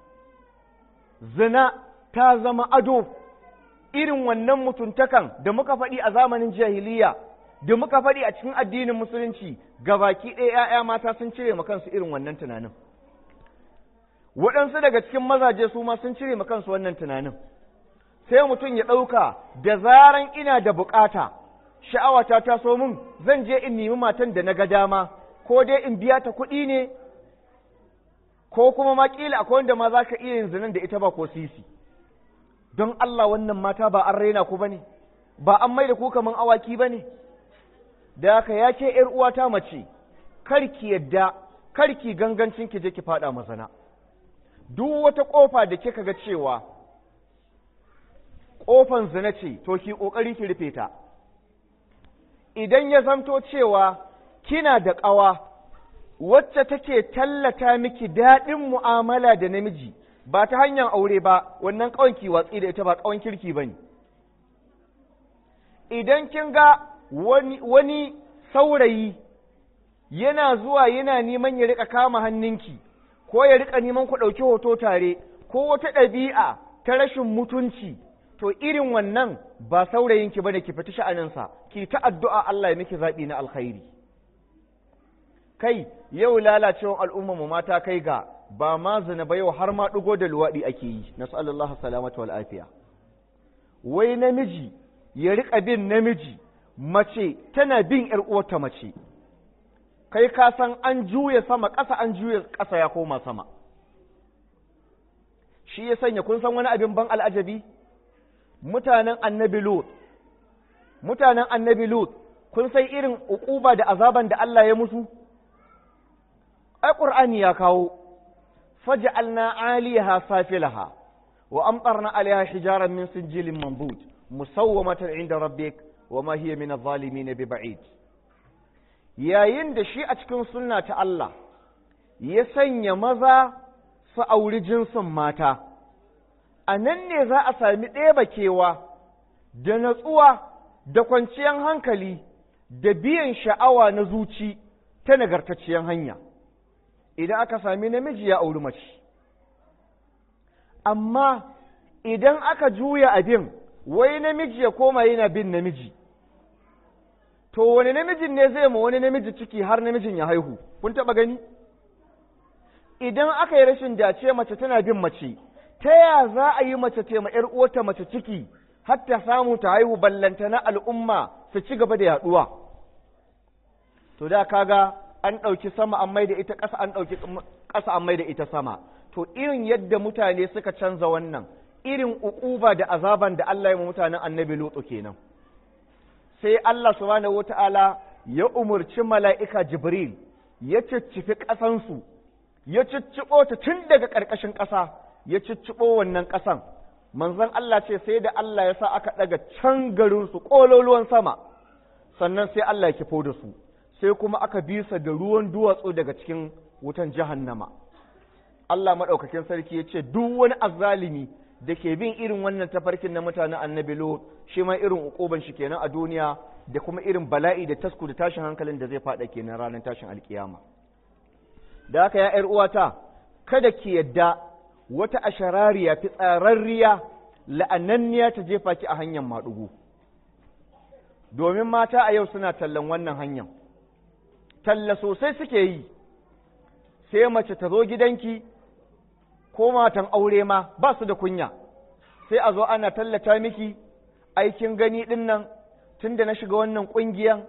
S2: zina ta zama ado irin wannan mutuntakan da muka faɗi a zamanin jahiliya da muka faɗi a cikin addinin musulunci gabaki ɗaya ‘ya'ya mata sun cire ma kansu irin wannan tunanin waɗansu daga cikin mazaje su ma sun cire ma kansu wannan tunanin sai mutum ya ɗauka da zaran ina da bukata sha'awa ta taso min zan je in nemi matan da na ga dama ko dai in biya ta kuɗi ne ko kuma ma ƙila akwai wanda ma za ka iya yin zinan da ita ba ko sisi don Allah wannan mata ba an raina ku ba ne ba an mai da ku kaman awaki ba ne da haka ya ke ‘yar uwata mace karki yadda karki gangancin ki je ki faɗa mazana duk wata ƙofa da kika ga cewa ƙofan zina ce to ki ƙoƙari ki rufe ta idan ya zamto cewa kina da ƙawa wacce take tallata miki daɗin mu'amala da namiji ba ta hanyar aure ba wannan ƙawan ki watsi da ita ba ƙawan kirki ba ne idan kin ga wani, wani saurayi yana zuwa yana neman ya riƙa kama hannunki ko ya riƙa neman ku ɗauki hoto tare ko wata ɗabi'a ta rashin mutunci to irin wannan ba saurayinki bane ki fita sha'aninsa ki ta addu'a Allah ya miki zaɓi na alkhairi kai yau lalacewan al'umma mu mata kai ga ba ma zina ba yau har ma ɗigo da luwaɗi ake yi na sallallahu salamatu wal afiya wai namiji ya riƙa bin namiji mace tana bin ƴar uwarta mace kai ka san an juya sama ƙasa an juya ƙasa ya koma sama shi ya sanya kun san wani abin ban al'ajabi mutanen annabi lut mutanen annabi lut kun san irin uquba da azaban da Allah ya musu ai qur'ani ya kawo faj'alna 'aliyaha safilaha wa amtarna 'alayha hijaran min sinjilin manbut musawwamatan 'inda rabbik wa ma hiya min adh-dhalimin biba'id yayin da shi a cikin sunna ta Allah ya sanya maza su auri jinsin mata a nan ne za a sami ɗeba kewa da natsuwa da kwanciyar hankali da biyan sha'awa na zuci ta nagartacciyar hanya idan aka sami namiji ya auri mace amma idan aka juya abin wai namiji ya koma yana bin namiji to wani namijin ne zai ma wani namiji ciki har namijin ya haihu kun taɓa gani idan aka yi rashin dace mace tana bin mace ta ya za a yi mace ce ma ‘yar uwarta mace ciki har ta samu ta haihu ballanta na al'umma su ci gaba da yaduwa to da kaga an ɗauki sama an mai da ita ƙasa an ɗauki ƙasa an mai da ita sama to irin yadda mutane suka canza wannan irin uquba da azaban da Allah ya ma mutanen annabi Lutu kenan sai Allah subhanahu wata'ala ya umurci mala'ika Jibril ya ciccifi ƙasansu ya cicciɓo ta tun daga ƙarƙashin ƙasa ya cicciɓo wannan ƙasan manzon Allah ce sai da Allah ya sa aka ɗaga can garinsu ƙololuwan sama sannan sai Allah ya kifo da su sai kuma aka bisa da ruwan duwatsu daga cikin wutan jahannama Allah maɗaukakin sarki ya ce duk wani azzalimi da ke bin irin wannan tafarkin na mutanen annabi Lut shi ma irin ukuban shi kenan a duniya da kuma irin bala'i da tasku da tashin hankalin da zai faɗa kenan ranar tashin alkiyama da haka ya ‘yar uwata kada ki yadda wata asharariya fitsararriya la'ananniya ta jefa ki a hanyar maɗugu domin mata a yau suna tallan wannan hanyar talla sosai suke yi sai mace ta zo gidanki ko matan aure ma ba su da kunya sai a zo ana tallata miki aikin gani ɗin nan tun da na shiga wannan ƙungiyan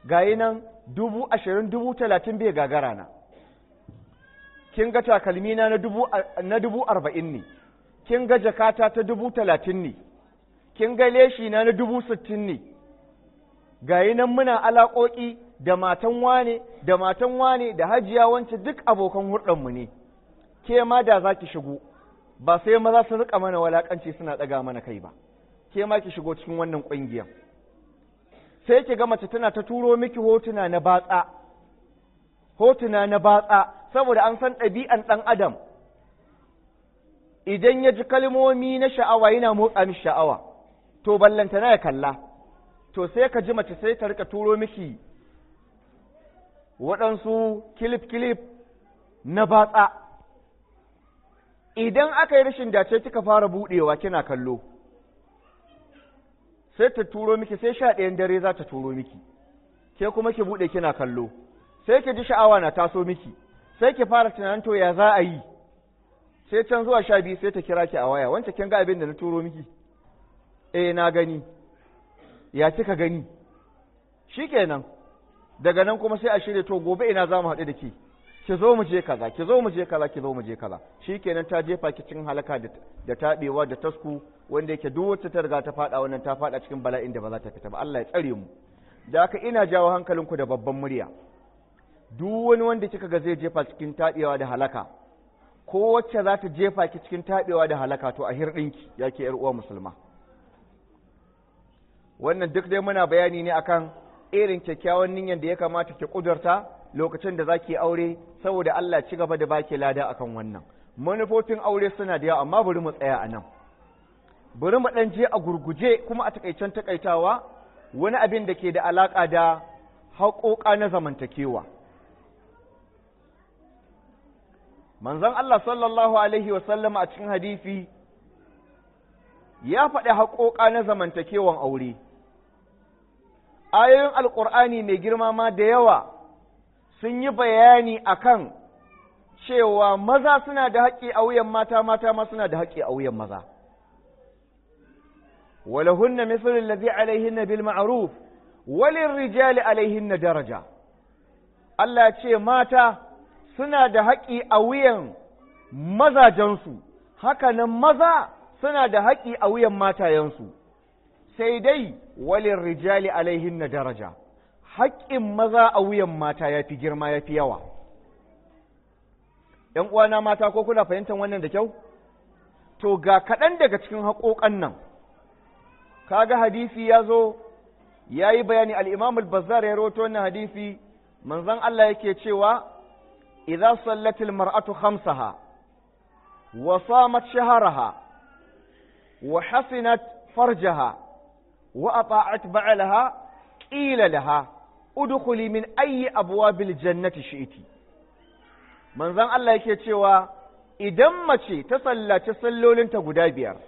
S2: gayi nan dubu ashirin dubu talatin bai gagara na kin ga takalmi na na dubu arba'in ne kin ga jakata ta dubu talatin ne kin ga leshi na na dubu sittin ne gayi nan muna alaƙoƙi da matan wane da matan wane da hajiya wance duk abokan hurɗanmu ne ke ma da za ki shigo ba sai maza su rika mana walakanci suna ɗaga mana kai ba ke ma ki shigo cikin wannan ƙungiyar sai ki ga mace tana ta turo miki hotuna na batsa hotuna na batsa saboda an san ɗabi'an ɗan adam idan ya ji kalmomi na sha'awa yana motsa mishi sha'awa to ballanta na ya kalla to sai ka ji mace sai ta rika turo miki waɗansu kilif-kilif na batsa idan aka yi rashin dace kika fara buɗewa kina kallo sai ta turo miki sai sha ɗayan dare za ta turo miki ke kuma ki buɗe kina kallo sai ki ji sha'awa na taso miki sai ki fara tunanin to ya za a yi sai can zuwa sha biyu sai ta kira ki a waya wancan kin ga abin da na turo miki eh na gani ya kika gani shikenan daga nan kuma sai a shirya to gobe ina za mu haɗu da ki ki zo mu je kaza ki zo mu je kaza ki zo mu je kaza shikenan ta jefa ki cikin halaka da taɓewa da tasku wanda yake duk wacce ta riga ta faɗa wannan ta faɗa cikin bala'in da ba za ta fita ba Allah ya tsare mu da haka ina jawo hankalinku da babban murya duk wani wanda kika ga zai jefa cikin taɓewa da halaka ko wacce za ta jefa ki cikin taɓewa da halaka to a hirɗinki ya ke uwa musulma wannan duk dai muna bayani ne akan irin kyakkyawan niyyar da ya kamata ki kudurta lokacin da zaki aure saboda Allah ci gaba da baki lada akan wannan manufofin aure suna da yawa amma bari mu tsaya a nan bari mu ɗan je a gurguje kuma a takaicen takaitawa wani abin da ke da alaƙa da haƙoƙa na zamantakewa manzon Allah sallallahu alaihi wasallam a cikin hadisi ya faɗi haƙoƙa na zamantakewan aure ayoyin alƙur'ani mai girma ma da yawa sun yi bayani akan cewa maza suna da haƙƙi a wuyan mata mata ma suna da haƙƙi a wuyan maza ولهن مثل الذي عليهن بالمعروف وللرجال عليهن daraja. Allah ce mata suna da haƙƙi a wuyan mazajensu haka nan maza suna da haƙƙi a wuyan matayensu sai dai walin rijali alaihinna daraja haƙƙin maza a wuyan mata ya fi girma ya fi yawa ‘yan uwana mata ko kuna fahimtar wannan da kyau to ga kaɗan daga cikin haƙoƙan nan kaga hadisi ya zo ya yi bayani al'imam al-bazzar ya roto wannan hadisi manzan Allah yake cewa idza sallatil mar'atu khamsaha wa samat shaharaha wa hasinat farjaha wa ata'at ba'alaha qila laha udkhuli min ayyi abwabil jannati shi'ti manzan Allah yake cewa idan mace ta sallaci sallolinta guda biyar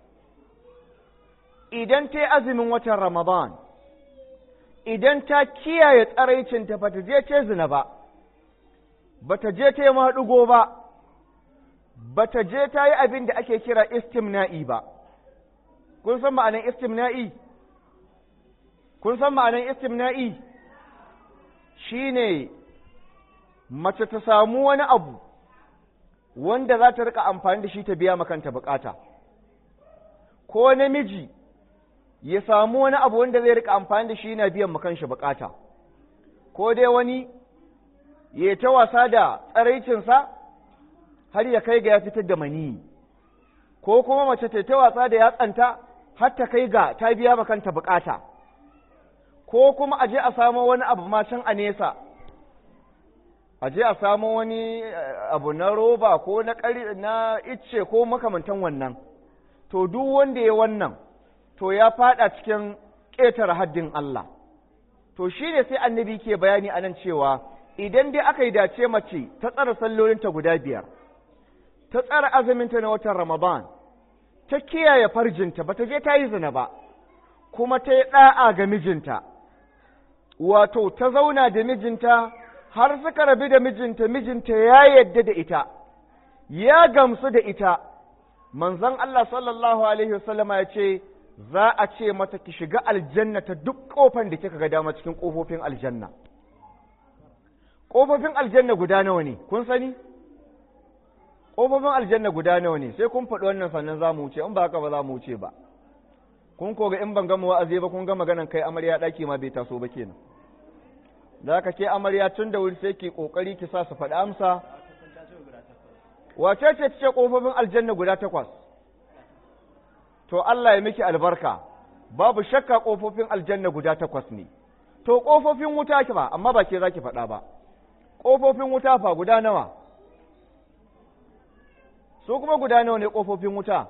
S2: idan ta yi azumin watan Ramadan, idan ta kiyaye tsaraicinta ba ta je ta zina ba, ba ta je ta yi maɗugo ba, ba ta je ta yi abin da ake kira istimna'i ba. Kun san ma'anan istimna'i? Kun san ma'anan istimna'i? Shi ne mace ta samu wani abu wanda za ta rika amfani da shi ta biya makanta bukata. Ko namiji ya samu wani abu wanda zai rika amfani da shi yana biyan makanshi bukata ko dai wani ya ta wasa da tsaraicinsa har ya kai ga ya fitar da mani ko kuma mace ta ta wasa da yatsanta har ta kai ga ta biya makanta bukata ko kuma aje a samo wani abu ma can a nesa aje a samo wani abu na roba ko na na icce ko makamantan wannan to duk wanda ya wannan to ya fada cikin ƙetare haddin Allah. To shi ne sai annabi ke bayani a nan cewa idan dai aka yi dace mace ta tsara sallolinta guda biyar, ta tsara azuminta na watan Ramadan, ta kiyaye farjinta ba ta je ta yi zina ba, kuma ta yi ɗa'a ga mijinta, wato ta zauna da mijinta har suka rabu da mijinta, mijinta ya yadda da ita, ya gamsu da ita, manzon Allah sallallahu Alaihi wasallama ya ce, za a ce mata ki shiga aljanna ta duk kofan da kika ga dama cikin kofofin aljanna kofofin aljanna guda nawa ne kun sani kofofin aljanna guda nawa ne sai kun faɗi wannan sannan za mu wuce in ba haka ba za mu wuce ba kun koga in ban gama wa'azi ba kun ga maganan kai amarya ɗaki ma bai taso ba kenan da haka ke amarya tun da wuri sai ki kokari ki sa su faɗi amsa wace ce ce kofofin aljanna guda takwas to Allah ya miki albarka babu shakka kofofin aljanna guda takwas ne to kofofin wuta ki ba amma ba ke zaki faɗa ba kofofin wuta fa guda nawa su kuma guda nawa ne kofofin wuta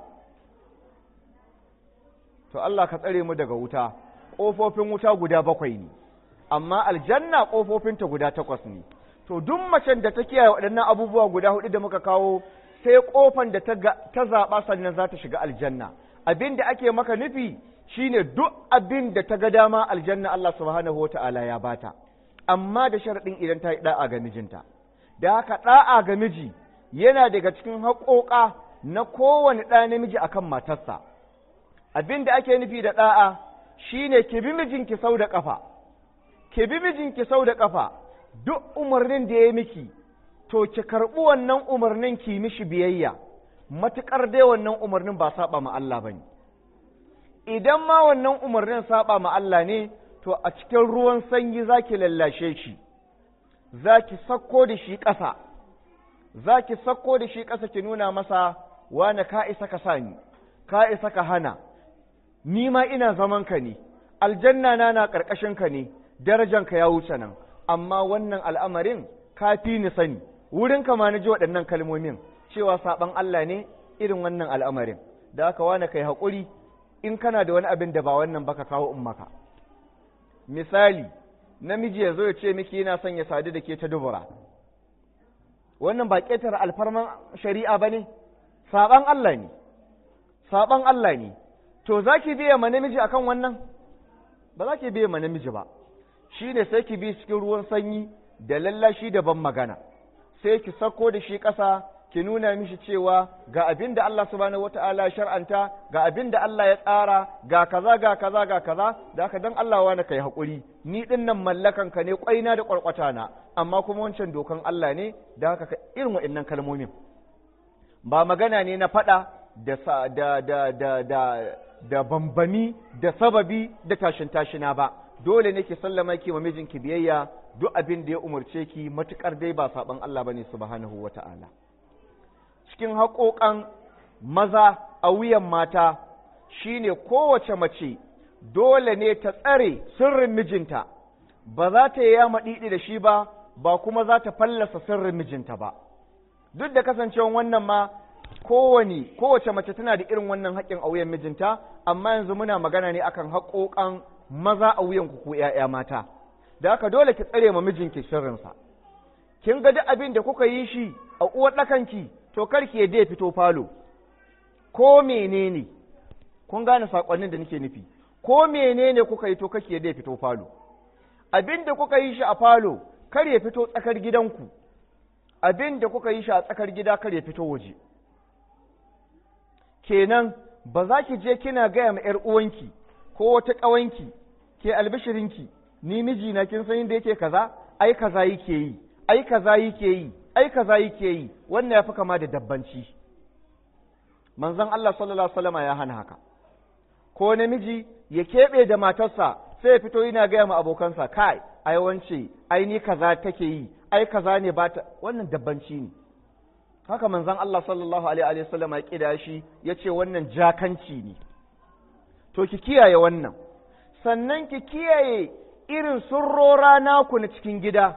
S2: to Allah ka tsare mu daga wuta kofofin wuta guda bakwai ne amma aljanna kofofinta guda takwas ne to duk macen da ta kiyaye waɗannan abubuwa guda hudu da muka kawo sai kofan da ta zaɓa sannan za ta shiga aljanna abin da ake maka nufi shine duk abin da ta ga dama aljanna Allah subhanahu wa ta'ala ya bata amma da sharaɗin idan ta yi ɗa'a ga mijinta da haka ɗa'a ga miji yana daga cikin haƙoƙa na kowane ɗa namiji akan matarsa abin da ake nufi da ɗa'a shine ki bi mijinki sau da ƙafa ki bi mijinki sau da ƙafa duk umarnin da ya miki to ki karɓi wannan umarnin ki mishi biyayya matuƙar dai wannan umarnin ba saba ma Allah bane idan ma wannan umarnin saba ma Allah ne to a cikin ruwan sanyi zaki lallashe shi zaki sakko da shi ƙasa zaki sakko da shi ƙasa ki nuna masa wane ka isa ka sani ka isa ka hana ni ma ina zaman ka ne aljanna na na ƙarƙashin ka ne darajanka ya wuce nan amma wannan al'amarin ka fi ni sani wurin ka ma na ji waɗannan kalmomin cewa saɓan Allah ne irin wannan al'amarin da aka wane kai haƙuri in kana da wani abin da ba wannan baka kawo in maka misali namiji ya zo ya ce miki yana son ya sadu da ke ta dubura wannan ba ƙetare alfarman shari'a ba ne saɓan Allah ne saɓan Allah ne to za ki biya ma namiji akan wannan ba za ki biya ma namiji ba shi ne sai ki bi cikin ruwan sanyi da lallashi da ban magana sai ki sako da shi ƙasa ki nuna mishi cewa ga abin da Allah subhanahu wata'ala shar'anta ga abin da Allah ya tsara ga kaza ga kaza ga kaza da haka dan Allah wani kai hakuri ni din nan mallakan ka ne kwaina da kwarkwata na amma kuma wancan dokan Allah ne da haka ka irin waɗannan kalmomin ba magana ne na faɗa da da da da da da bambami da sababi da tashin tashina ba dole ne ki sallama ki wa mijinki biyayya duk abin da ya umarce ki matukar dai ba saban Allah bane subhanahu wata'ala cikin haƙoƙan maza a wuyan mata shine kowace mace dole ne ta tsare sirrin mijinta ba za ta yi maɗiɗi da shi ba ba kuma za ta fallasa sirrin mijinta ba duk da kasancewan wannan ma kowane kowace mace tana da irin wannan haƙƙin a wuyan mijinta amma yanzu muna magana ne akan haƙoƙan maza a wuyan ku ko ‘ya'ya mata da haka dole ki tsare ma mijinki sirrinsa kin ga duk abin da kuka yi shi a uwar ɗakanki to karki ya dai fito falo ko menene kun gane sakonnin da nake nufi ko menene kuka yi to kake ya dai fito falo abin da kuka yi shi a falo kar ya fito tsakar gidanku abin da kuka yi shi a tsakar gida kar ya fito waje kenan ba za ki je kina gaya ma ‘yar uwanki ko wata ƙawanki ke albishirinki ni mijina kin san inda yake kaza ai kaza yake yi ai kaza yake yi ai kaza yake yi wannan yafi kama da dabbanci manzon Allah sallallahu alaihi wasallam ya hana haka ko namiji ya keɓe da matarsa sai ya fito yana gaya ma abokansa kai ai wance ai ni kaza take yi ai kaza ne ba ta wannan dabbanci ne haka manzon Allah sallallahu alaihi wasallam ya kida shi yace wannan jakanci ne to ki kiyaye wannan sannan ki kiyaye irin surrora naku na cikin gida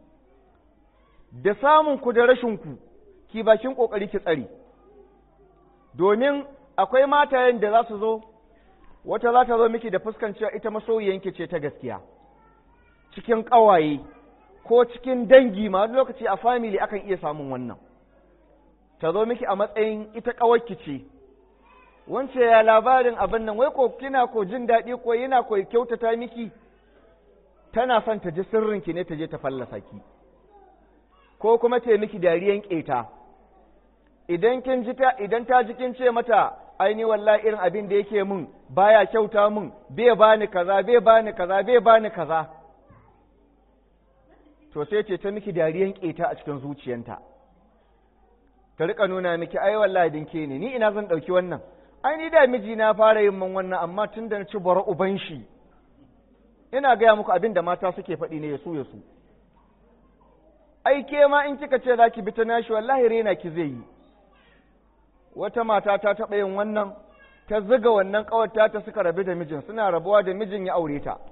S2: da samun ku da rashin ku ki bakin kokari ki tsari domin akwai matayen da za su zo wata za ta zo miki da fuskan cewa ita masoyiyanki ce ta gaskiya cikin ƙawaye ko cikin dangi ma wani lokaci a family akan iya samun wannan ta zo miki a matsayin ita ƙawarki ce wance ya labarin abin nan wai ko kina ko jin daɗi ko yana ko kyautata miki tana son ta ji sirrinki ne ta je ta fallasa ki ko kuma ta miki dariyan ƙeta idan kin ji ta idan ta ji kin ce mata ai ni wallahi irin abin da yake mun baya kyauta mun bai bani kaza bai bani kaza bai bani kaza to sai ce ta miki dariyan keta a cikin zuciyanta ta rika nuna miki ai wallahi dinke ne ni ina zan dauki wannan ai ni da miji na fara yin man wannan amma tun da na ci bara uban shi ina gaya muku abin da mata suke faɗi ne ya su ya su ai ke ma in kika ce za ki bi ta nashi wallahi rena ki zai yi wata mata ta taɓa yin wannan ta ziga wannan ƙawarta ta suka rabu da mijin suna rabuwa da mijin ya aure ta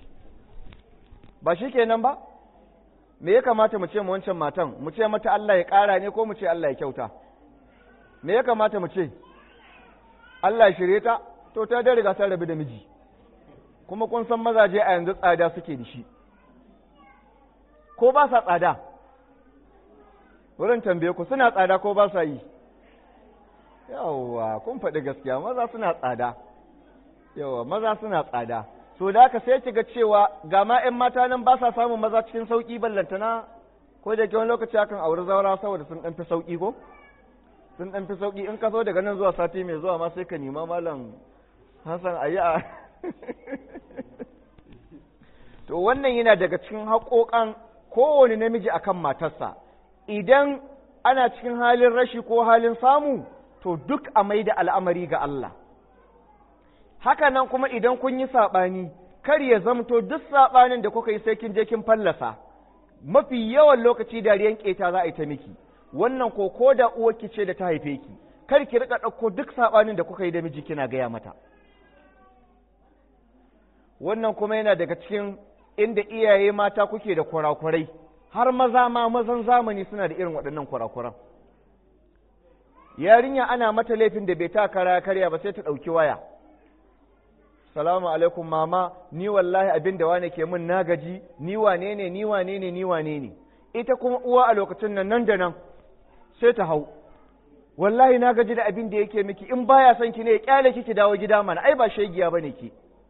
S2: ba shi kenan ba me ya kamata mu ce mu wancan matan mu ce mata Allah ya ƙara ne ko mu ce Allah ya kyauta me ya kamata mu ce Allah ya shirye ta to ta da riga ta rabu da miji kuma kun san mazaje a yanzu tsada suke da shi ko ba sa tsada wurin tambaye ku suna tsada ko ba sa yi yawwa kun faɗi gaskiya maza suna tsada yawwa maza suna tsada so da haka sai kiga cewa ga ma 'yan mata nan ba sa samun maza cikin sauƙi ballantana ko da ke wani lokaci akan auri zaura saboda sun ɗan fi sauƙi ko sun ɗan fi sauƙi in ka zo daga nan zuwa sati mai zuwa ma sai ka nima malam hassan a yi a to wannan yana daga cikin haƙoƙan kowane namiji akan matarsa idan ana cikin halin rashi ko halin samu to duk a mai da al'amari ga Allah haka nan kuma idan kun yi saɓani kar ya zamto duk saɓanin da kuka yi sai kin je kin fallasa mafi yawan lokaci dariyan ƙeta za a yi ta miki wannan ko ko da uwarki ce da ta haife ki kar ki rika ɗauko duk saɓanin da kuka yi da miji kina gaya mata wannan kuma yana daga cikin inda iyaye mata kuke da kurakurai har maza ma mazan zamani suna da irin waɗannan kurakuran yarinya ana mata laifin da bai ta kara karya ba sai ta ɗauki waya salamu alaikum mama ni wallahi abin da wane ke min na gaji ni wane ne ni wane ne ni wane ne ita kuma uwa a lokacin nan nan da nan sai ta hau wallahi na gaji da abin da yake miki in baya son ki ne ya kyale ki dawo gida mana ai ba shegiya bane ki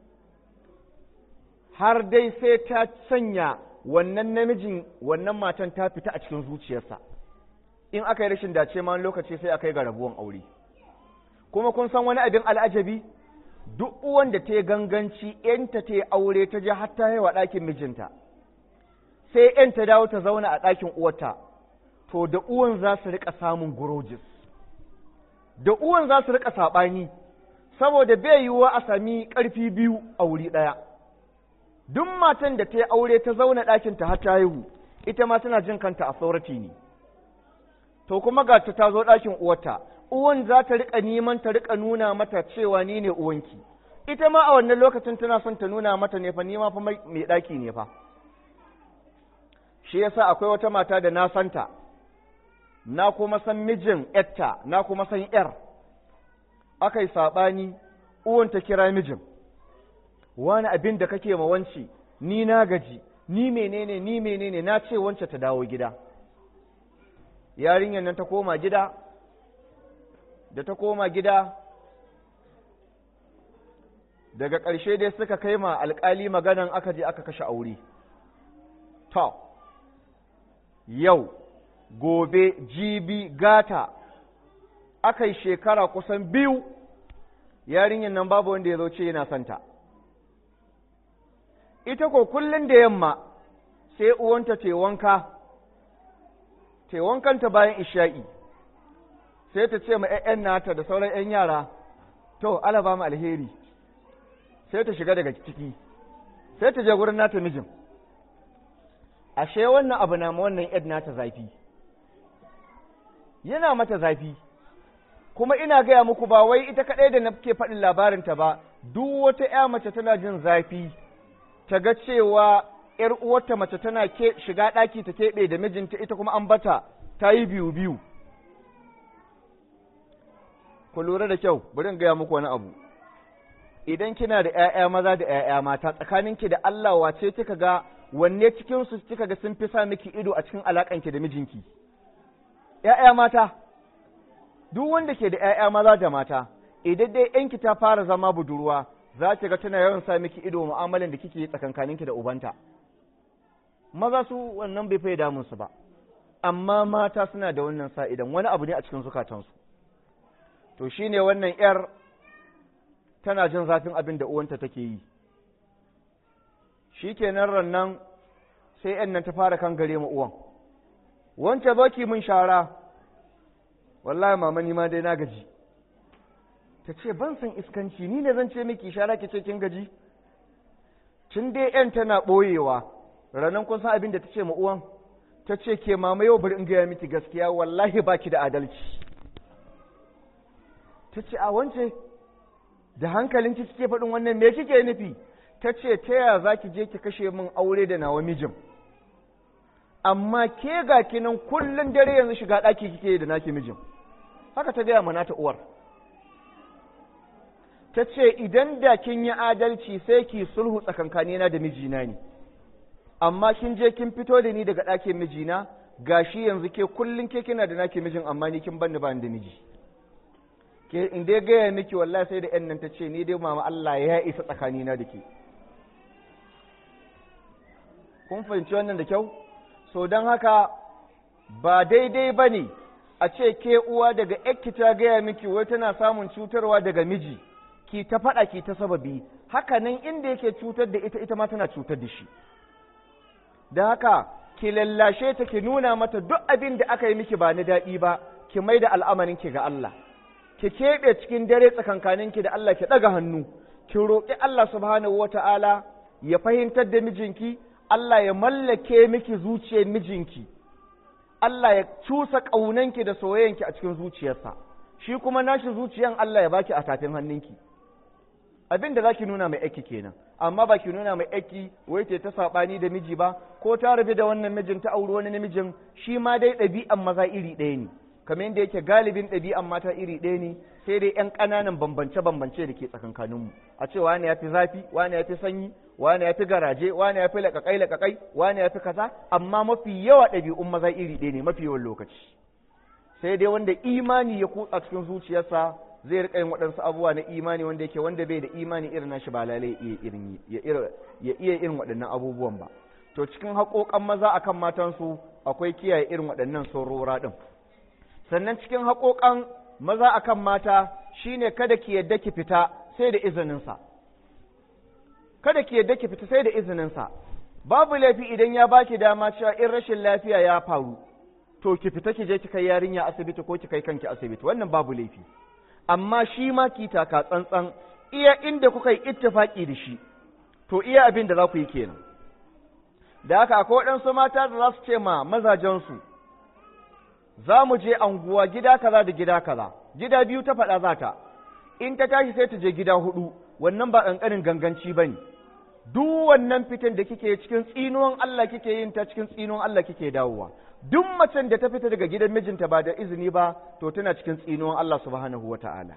S2: har dai sai ta sanya wannan namijin wannan matan ta fita a cikin zuciyarsa in aka yi rashin dace ma lokaci sai aka yi ga rabuwan aure kuma kun san wani abin al'ajabi duk uwan da ta yi ganganci ‘yanta ta yi aure ta je har ta haiwa ɗakin mijinta sai ‘yan ta dawo ta zauna a ɗakin uwarta to da uwan za su riƙa samun gurojis da uwan za su riƙa saɓani saboda bai yiwuwa a sami ƙarfi biyu a wuri ɗaya duk matan da ta yi aure ta zauna ɗakinta har ta haihu ita ma tana jin kanta a saurati ne to kuma ga ta ta zo ɗakin uwarta uwan za ta riƙa neman ta riƙa nuna mata cewa ni ne uwanki ita ma a wannan lokacin tana son ta nuna mata ne fa ni ma fa mai ɗaki ne fa shi yasa akwai wata mata da na santa na kuma san mijin yatta na kuma san yar aka yi saɓani uwan ta kira mijin wani abin da kake ma wanci ni na gaji ni menene ni menene na ce wance ta dawo gida yarinyar nan ta koma gida da ta koma gida daga ƙarshe dai suka kai ma alƙali maganan aka je aka kashe aure to yau gobe jibi gata aka yi shekara kusan biyu yarinyar nan babu wanda ya zo ce yana santa ita ko kullum da yamma sai uwanta te wanka te wankanta bayan isha'i sai ta ce ma ‘ya'yan nata da sauran ‘yan yara, to, ala ba mu alheri, sai ta shiga daga ciki, sai ta je gurin nata mijin. Ashe wannan abu na wannan ‘yan nata zafi, yana mata zafi, kuma ina gaya muku ba wai ita kaɗai da na ke faɗin labarinta ba, duk wata ‘ya mace tana jin zafi, ta ga cewa ‘yar uwarta mace tana shiga ɗaki ta keɓe da mijinta ita kuma an bata ta yi biyu-biyu. ku lura da kyau bari in gaya muku wani abu idan kina da ƴaƴa maza da ƴaƴa mata tsakaninki da Allah wace kika ga wanne cikin su kika ga sun fi sa miki ido a cikin alakanki da mijinki ƴaƴa mata duk wanda ke da ƴaƴa maza da mata idan dai ƴanki ta fara zama budurwa za ki ga tana yawan sa miki ido mu'amalan da kike yi tsakankaninki da ubanta maza su wannan bai fai damun su ba amma mata suna da wannan sa idan wani abu ne a cikin zukatansu to shine wannan ‘yar tana jin zafin abin da uwanta take yi shi kenan rannan sai ‘yan nan ta fara kan gare ma uwan wance baki mun shara wallahi mama ni ma dai na gaji ta ce ban san iskanci ni ne zan ce miki shara ki ce kin gaji tun dai ‘yan tana ɓoyewa ranan kun san abin da ta ce ma uwan ta ce ke mama yau bari in gaya miki gaskiya wallahi baki da adalci ta ce a wance da hankalinki kike faɗin wannan me kike nufi ta ce ta yaya za ki je ki kashe min aure da nawa mijin amma ke ga kinan kullum dare yanzu shiga ɗaki kike da naki mijin haka ta gaya mana ta uwar ta ce idan da kin yi adalci sai ki sulhu tsakankanina da mijina ne amma kin je kin fito da ni daga ɗakin mijina gashi yanzu ke kullum ke kina da naki mijin amma ni kin banni ba da miji ke in dai gaya miki wallahi sai da yan nan ta ce ni dai mama Allah ya isa tsakanina da ke kun fahimci wannan da kyau so don haka ba daidai ba ne a ce ke uwa daga yakki ta gaya miki wai tana samun cutarwa daga miji ki ta faɗa ki ta sababi haka nan inda yake cutar da ita ita ma tana cutar da shi da haka ki lallashe ta ki nuna mata duk abin da aka yi miki ba na daɗi ba ki mai da al'amarinki ga Allah ki keɓe cikin dare tsakankaninki da Allah ki ɗaga hannu ki roƙi Allah subhanahu wata'ala ya fahimtar da mijinki Allah ya mallake miki zuciyar mijinki Allah ya cusa ƙaunanki da soyayyanki a cikin zuciyarsa shi kuma nashi zuciyan Allah ya baki a tafin hannunki abin da za ki nuna mai aiki kenan amma ba ki nuna mai aiki wai ta saɓani da miji ba ko ta rabu da wannan mijin ta auri wani namijin shi ma dai ɗabi'an maza iri ɗaya ne kamar yadda yake galibin ɗabi'an mata iri ɗaya ne sai dai ƴan ƙananan bambance-bambance da ke tsakankaninmu a ce wani ya fi zafi wani ya fi sanyi wani ya fi garaje wani ya fi laƙaƙai laƙaƙai wani ya fi kaza amma mafi yawa ɗabi'un maza iri ɗaya ne mafi yawan lokaci sai dai wanda imani ya kutsa cikin zuciyarsa zai rika yin waɗansu abubuwa na imani wanda yake wanda bai da imani irin nashi ba lalai ya iya irin waɗannan abubuwan ba to cikin haƙoƙan maza akan matansu akwai kiyaye irin waɗannan sorora ɗin sannan cikin haƙoƙan maza akan mata shine kada ki yadda ki fita sai da izininsa kada ki yadda ki fita sai da izininsa babu laifi idan ya baki dama cewa in rashin lafiya ya faru to ki fita ki je ki kai yarinya asibiti ko ki kai kanki asibiti wannan babu laifi amma shi ma ki taka tsantsan iya inda kuka yi ittifaki da shi to iya abin da za ku yi kenan da haka akwai waɗansu mata da za su ce ma mazajensu za mu je anguwa gida kaza da gida kaza gida biyu ta faɗa za ta in ta tashi sai ta je gida hudu wannan ba ƙanƙanin ganganci ba ne duk wannan fitan da kike cikin tsinuwan Allah kike yin ta cikin tsinuwan Allah kike dawowa duk macen da ta fita daga gidan mijinta ba da izini ba to tana cikin tsinuwan Allah subhanahu wata'ala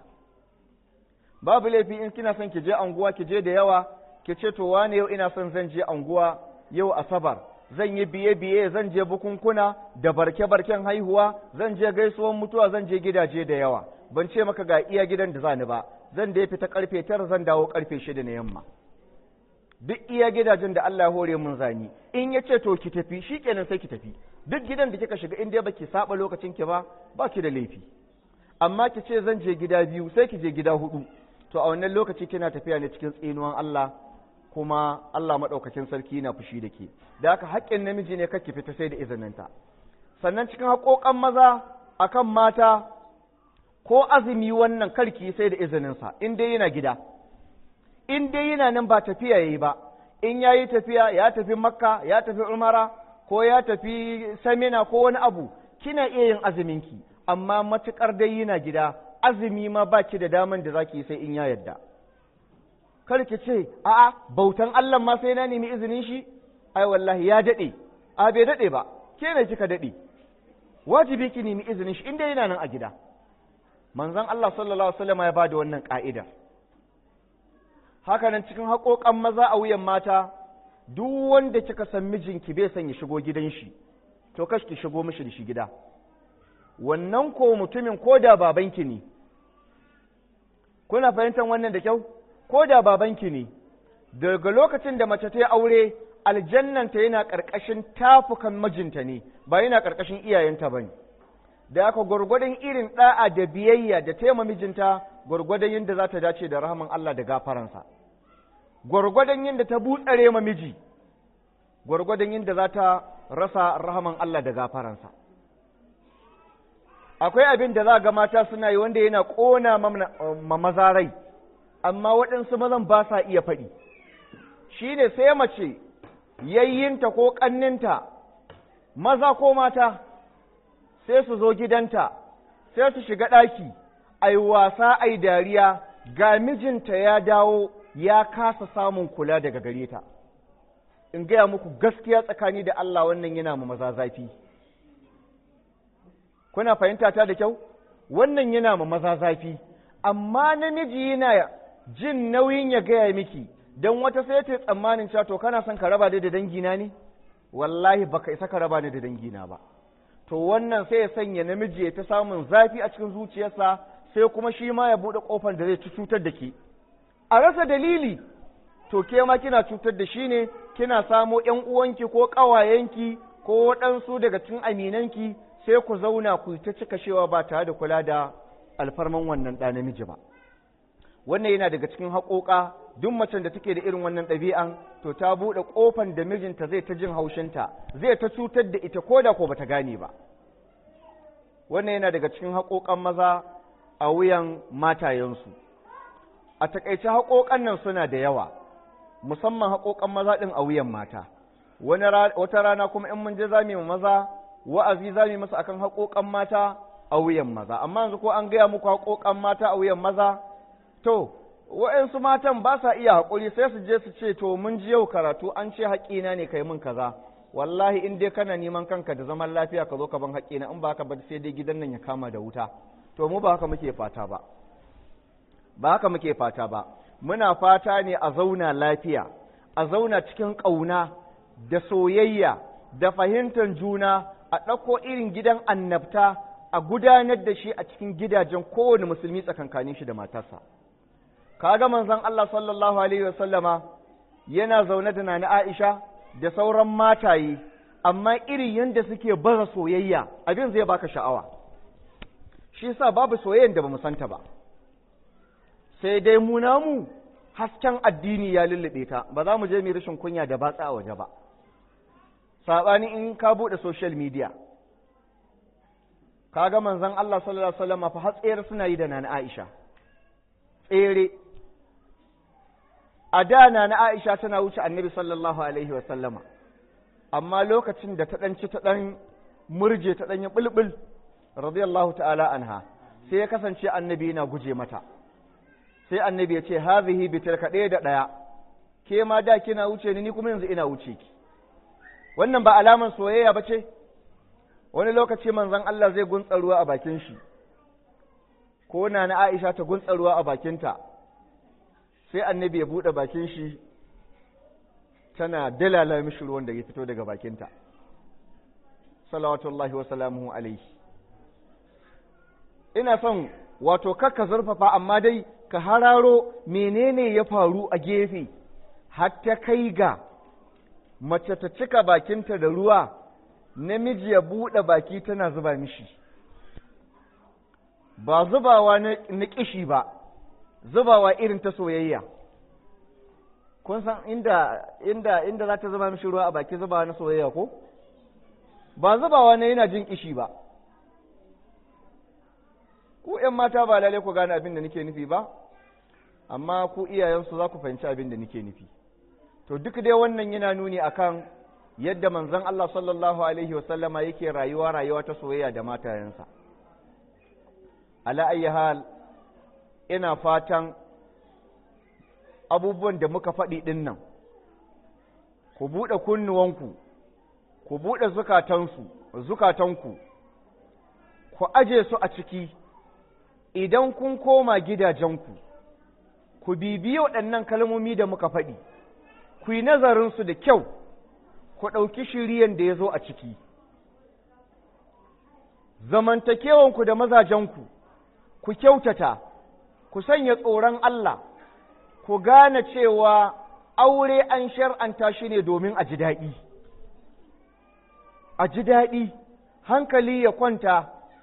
S2: babu laifi in kina son ki je anguwa ki je da yawa ki ce to wane yau ina son zan je anguwa yau asabar zan yi biye biye zan je bukunkuna da barke barken haihuwa zan je gaisuwan mutuwa zan je gidaje da yawa ban ce maka ga iya gidan da zani ba zan da fita karfe tara zan dawo karfe shida na yamma duk iya gidajen da Allah ya hore mun zani in ya ce to ki tafi shikenan sai ki tafi duk gidan da kika shiga in dai baki saba lokacin ki ba ba ki da laifi amma ki ce zan je gida biyu sai ki je gida hudu to a wannan lokaci kina tafiya ne cikin tsinuwan Allah kuma Allah madaukakin sarki na fushi da ke da haka haƙƙin namiji ne kake fita sai da izininta sannan cikin haƙoƙan maza akan mata ko azumi wannan karki sai da izininsa in dai yana gida in dai yana nan ba tafiya yayi ba in yayi tafiya ya tafi makka ya tafi umara ko ya tafi samina ko wani abu kina iya yin azuminki amma matukar dai yana gida azumi ma baki da daman da zaki sai in ya yadda kar ki ce a'a bautan Allah ma sai na nemi izinin shi ai wallahi ya dade a bai dade ba ke ne kika dade wajibi ki nemi izinin shi inda yana nan a gida manzon Allah sallallahu alaihi wasallam ya bada wannan ka'ida haka nan cikin haƙoƙan maza a wuyan mata duk wanda kika san mijinki bai son ya shigo gidan shi to kash ki shigo mishi da shi gida wannan ko mutumin ko da babanki ne kuna fahimtar wannan da kyau ko da babanki ne daga lokacin da mace ta yi aure aljannanta yana ƙarƙashin tafukan mijinta ne ba yana ƙarƙashin iyayenta ba ne da aka gwargwadon irin ɗa'a da biyayya da taima mijinta gwargwadon yadda za ta dace da rahaman Allah da gafaransa gwargwadon yadda ta butsare ma miji gwargwadon yadda za ta rasa rahaman Allah da gafaransa akwai abin da za ga mata suna yi wanda yana ƙona ma maza rai amma waɗansu mazan ba sa iya faɗi shi ne sai mace yayyinta ko ƙanninta maza ko mata sai su zo gidanta sai su shiga ɗaki ai wasa ai dariya ga mijinta ya dawo ya kasa samun kula daga gare ta in gaya muku gaskiya tsakani da Allah wannan yana ma maza zafi kuna fahimta ta da kyau wannan yana ma maza zafi amma namiji yana jin nauyin ya gaya miki don wata sai ta tsammanin cewa to kana son ka raba da dangina ne wallahi baka isa ka raba ni da dangina ba to wannan sai ya sanya namiji ya ta samun zafi a cikin zuciyarsa sai kuma shi ma ya buɗe ƙofar da zai ci cutar da ke a rasa dalili to ke ma kina cutar da shi ne kina samo ƴan uwanki ko ƙawayenki ko waɗansu daga cikin aminanki sai ku zauna ku ta cika shewa ba tare da kula da alfarman wannan ɗa namiji ba wannan yana daga cikin haƙoƙa duk macen da take da irin wannan ɗabi'an to ta buɗe ƙofan da mijinta zai ta jin haushinta zai ta cutar da ita ko da ko bata gane ba wannan yana daga cikin haƙoƙan maza a wuyan matayensu a taƙaice haƙoƙan nan suna da yawa musamman haƙoƙan maza ɗin a wuyan mata wata rana kuma in mun je za mu maza wa'azi za mu masa akan haƙoƙan mata a wuyan maza amma yanzu ko an gaya muku haƙoƙan mata a wuyan maza to wa'yansu matan ba sa iya haƙuri sai su je su ce to mun ji yau karatu an ce haƙina ne kai min kaza wallahi in dai kana neman kanka da zaman lafiya ka zo ka ban haƙina in ba ka ba sai dai gidan nan ya kama da wuta to mu ba haka muke fata ba ba haka muke fata ba muna fata ne a zauna lafiya a zauna cikin ƙauna da soyayya da fahimtar juna a ɗauko irin gidan annabta a gudanar da shi a cikin gidajen kowane musulmi tsakankanin shi da matarsa kaga manzon Allah sallallahu alaihi wasallama yana zaune da nana Aisha da sauran mataye amma irin yanda suke baza soyayya abin zai baka sha'awa shi yasa babu soyayyan da bamu santa ba sai dai mu namu hasken addini ya lullube ta ba za mu je mu rashin kunya da batsa a waje ba sabani in ka bude social media kaga manzon Allah sallallahu alaihi wasallama fa hatsayar suna yi da nana Aisha tsere a da na na Aisha tana wuce annabi sallallahu alaihi wa sallama amma lokacin da ta ɗanci ta ɗan murje ta ɗan yi ɓulɓul radiyallahu ta'ala anha sai ya kasance annabi yana guje mata sai annabi ya ce hazihi bi tilka ɗaya da ɗaya ke ma da kina wuce ni ni kuma yanzu ina wuce ki wannan ba alaman soyayya ba ce wani lokaci manzon Allah zai guntsa ruwa a bakin shi ko na na Aisha ta guntsa ruwa a bakinta sai annabi ya buɗe bakin shi tana dalala mishi ruwan da ya fito daga bakinta salawatullahi wa salamuhu alaihi ina son wato kakka zurfafa amma dai ka hararo menene ya faru a gefe har ta kai ga mace ta cika bakinta da ruwa namiji ya buɗe baki tana zuba mishi ba zubawa na kishi ba zubawa irin ta soyayya kun san inda inda inda za ta zuba mishi ruwa a baki zubawa na soyayya ko ba zubawa na yana jin kishi ba ku ƴan mata ba lalle ku gane abin da nake nufi ba amma ku iyayensu za ku fahimci abin da nake nufi to duk dai wannan yana nuni akan yadda manzon Allah sallallahu alaihi wasallama yake rayuwa rayuwa ta soyayya da matayensa ala ayyi hal ina fatan abubuwan da muka faɗi ɗin nan ku buɗe kunnuwanku ku buɗe zukatansu zukatanku ku aje su a ciki idan kun koma gidajenku ku bibiyi waɗannan kalmomi da muka faɗi ku yi nazarinsu da kyau ku ɗauki shiriyan da ya zo a ciki zamantakewanku da mazajenku ku kyautata ku sanya tsoron Allah ku gane cewa aure an shar'anta shi ne domin a ji daɗi a ji daɗi hankali ya kwanta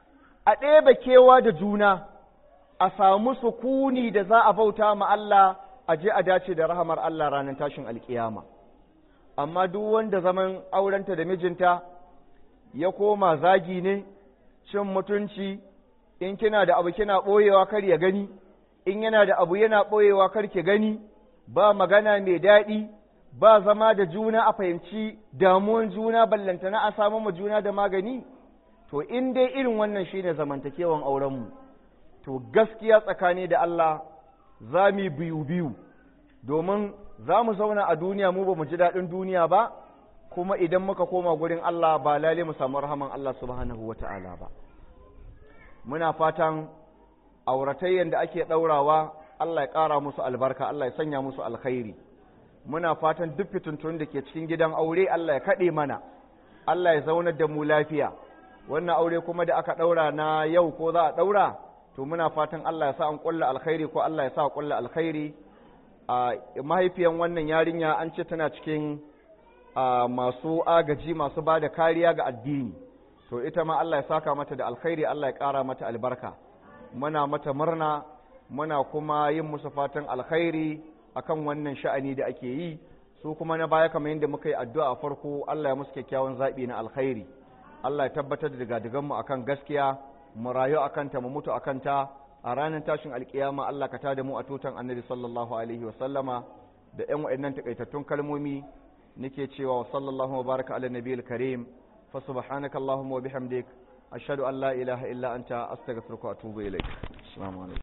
S2: a ɗebe kewa da juna a samu sukuni da za a bauta ma Allah a je a dace da rahamar Allah ranar tashin alkiyama amma duk wanda zaman aurenta da mijinta ya koma zagi ne cin mutunci in kina da abu kina ɓoyewa kar ya gani in yana da abu yana ɓoyewa kar ki gani ba magana mai daɗi ba zama da juna a fahimci damuwan juna ballantana a samu ma juna da magani to in dai irin wannan shine zamantakewan aurenmu to gaskiya tsakani da Allah za mu biyu biyu domin za mu zauna a duniya mu ba mu ji daɗin duniya ba kuma idan muka koma gurin Allah ba lale mu samu rahaman Allah subhanahu wata'ala ba muna fatan auratayyan da ake ɗaurawa Allah ya ƙara musu albarka Allah ya sanya musu alkhairi muna fatan duk fitintun da ke cikin gidan aure Allah ya kaɗe mana Allah ya zaunar da mu lafiya wannan aure kuma da aka ɗaura na yau ko za a ɗaura to muna fatan Allah ya sa an ƙulla alkhairi ko Allah ya sa a ƙulla alkhairi a mahaifiyan wannan yarinya an ce tana cikin masu agaji masu ba da kariya ga addini to ita ma Allah ya saka mata da alkhairi Allah ya ƙara mata albarka muna mata murna muna kuma yin musu fatan alkhairi akan wannan sha'ani da ake yi su kuma na baya kamar yadda muka yi addu'a a farko Allah ya musu kyakkyawan zaɓi na alkhairi Allah ya tabbatar da digadigan mu akan gaskiya mu rayu akan ta mu mutu akan ta a ranar tashin alkiyama Allah ka tada mu a tutan annabi sallallahu alaihi wa sallama da ƴan wa'annan takaitattun kalmomi nake cewa wa sallallahu wa baraka ala nabiyil karim fa subhanaka allahumma wa bihamdik ashhadu an la ilaha illa anta astaghfiruka wa atubu ilaik assalamu alaikum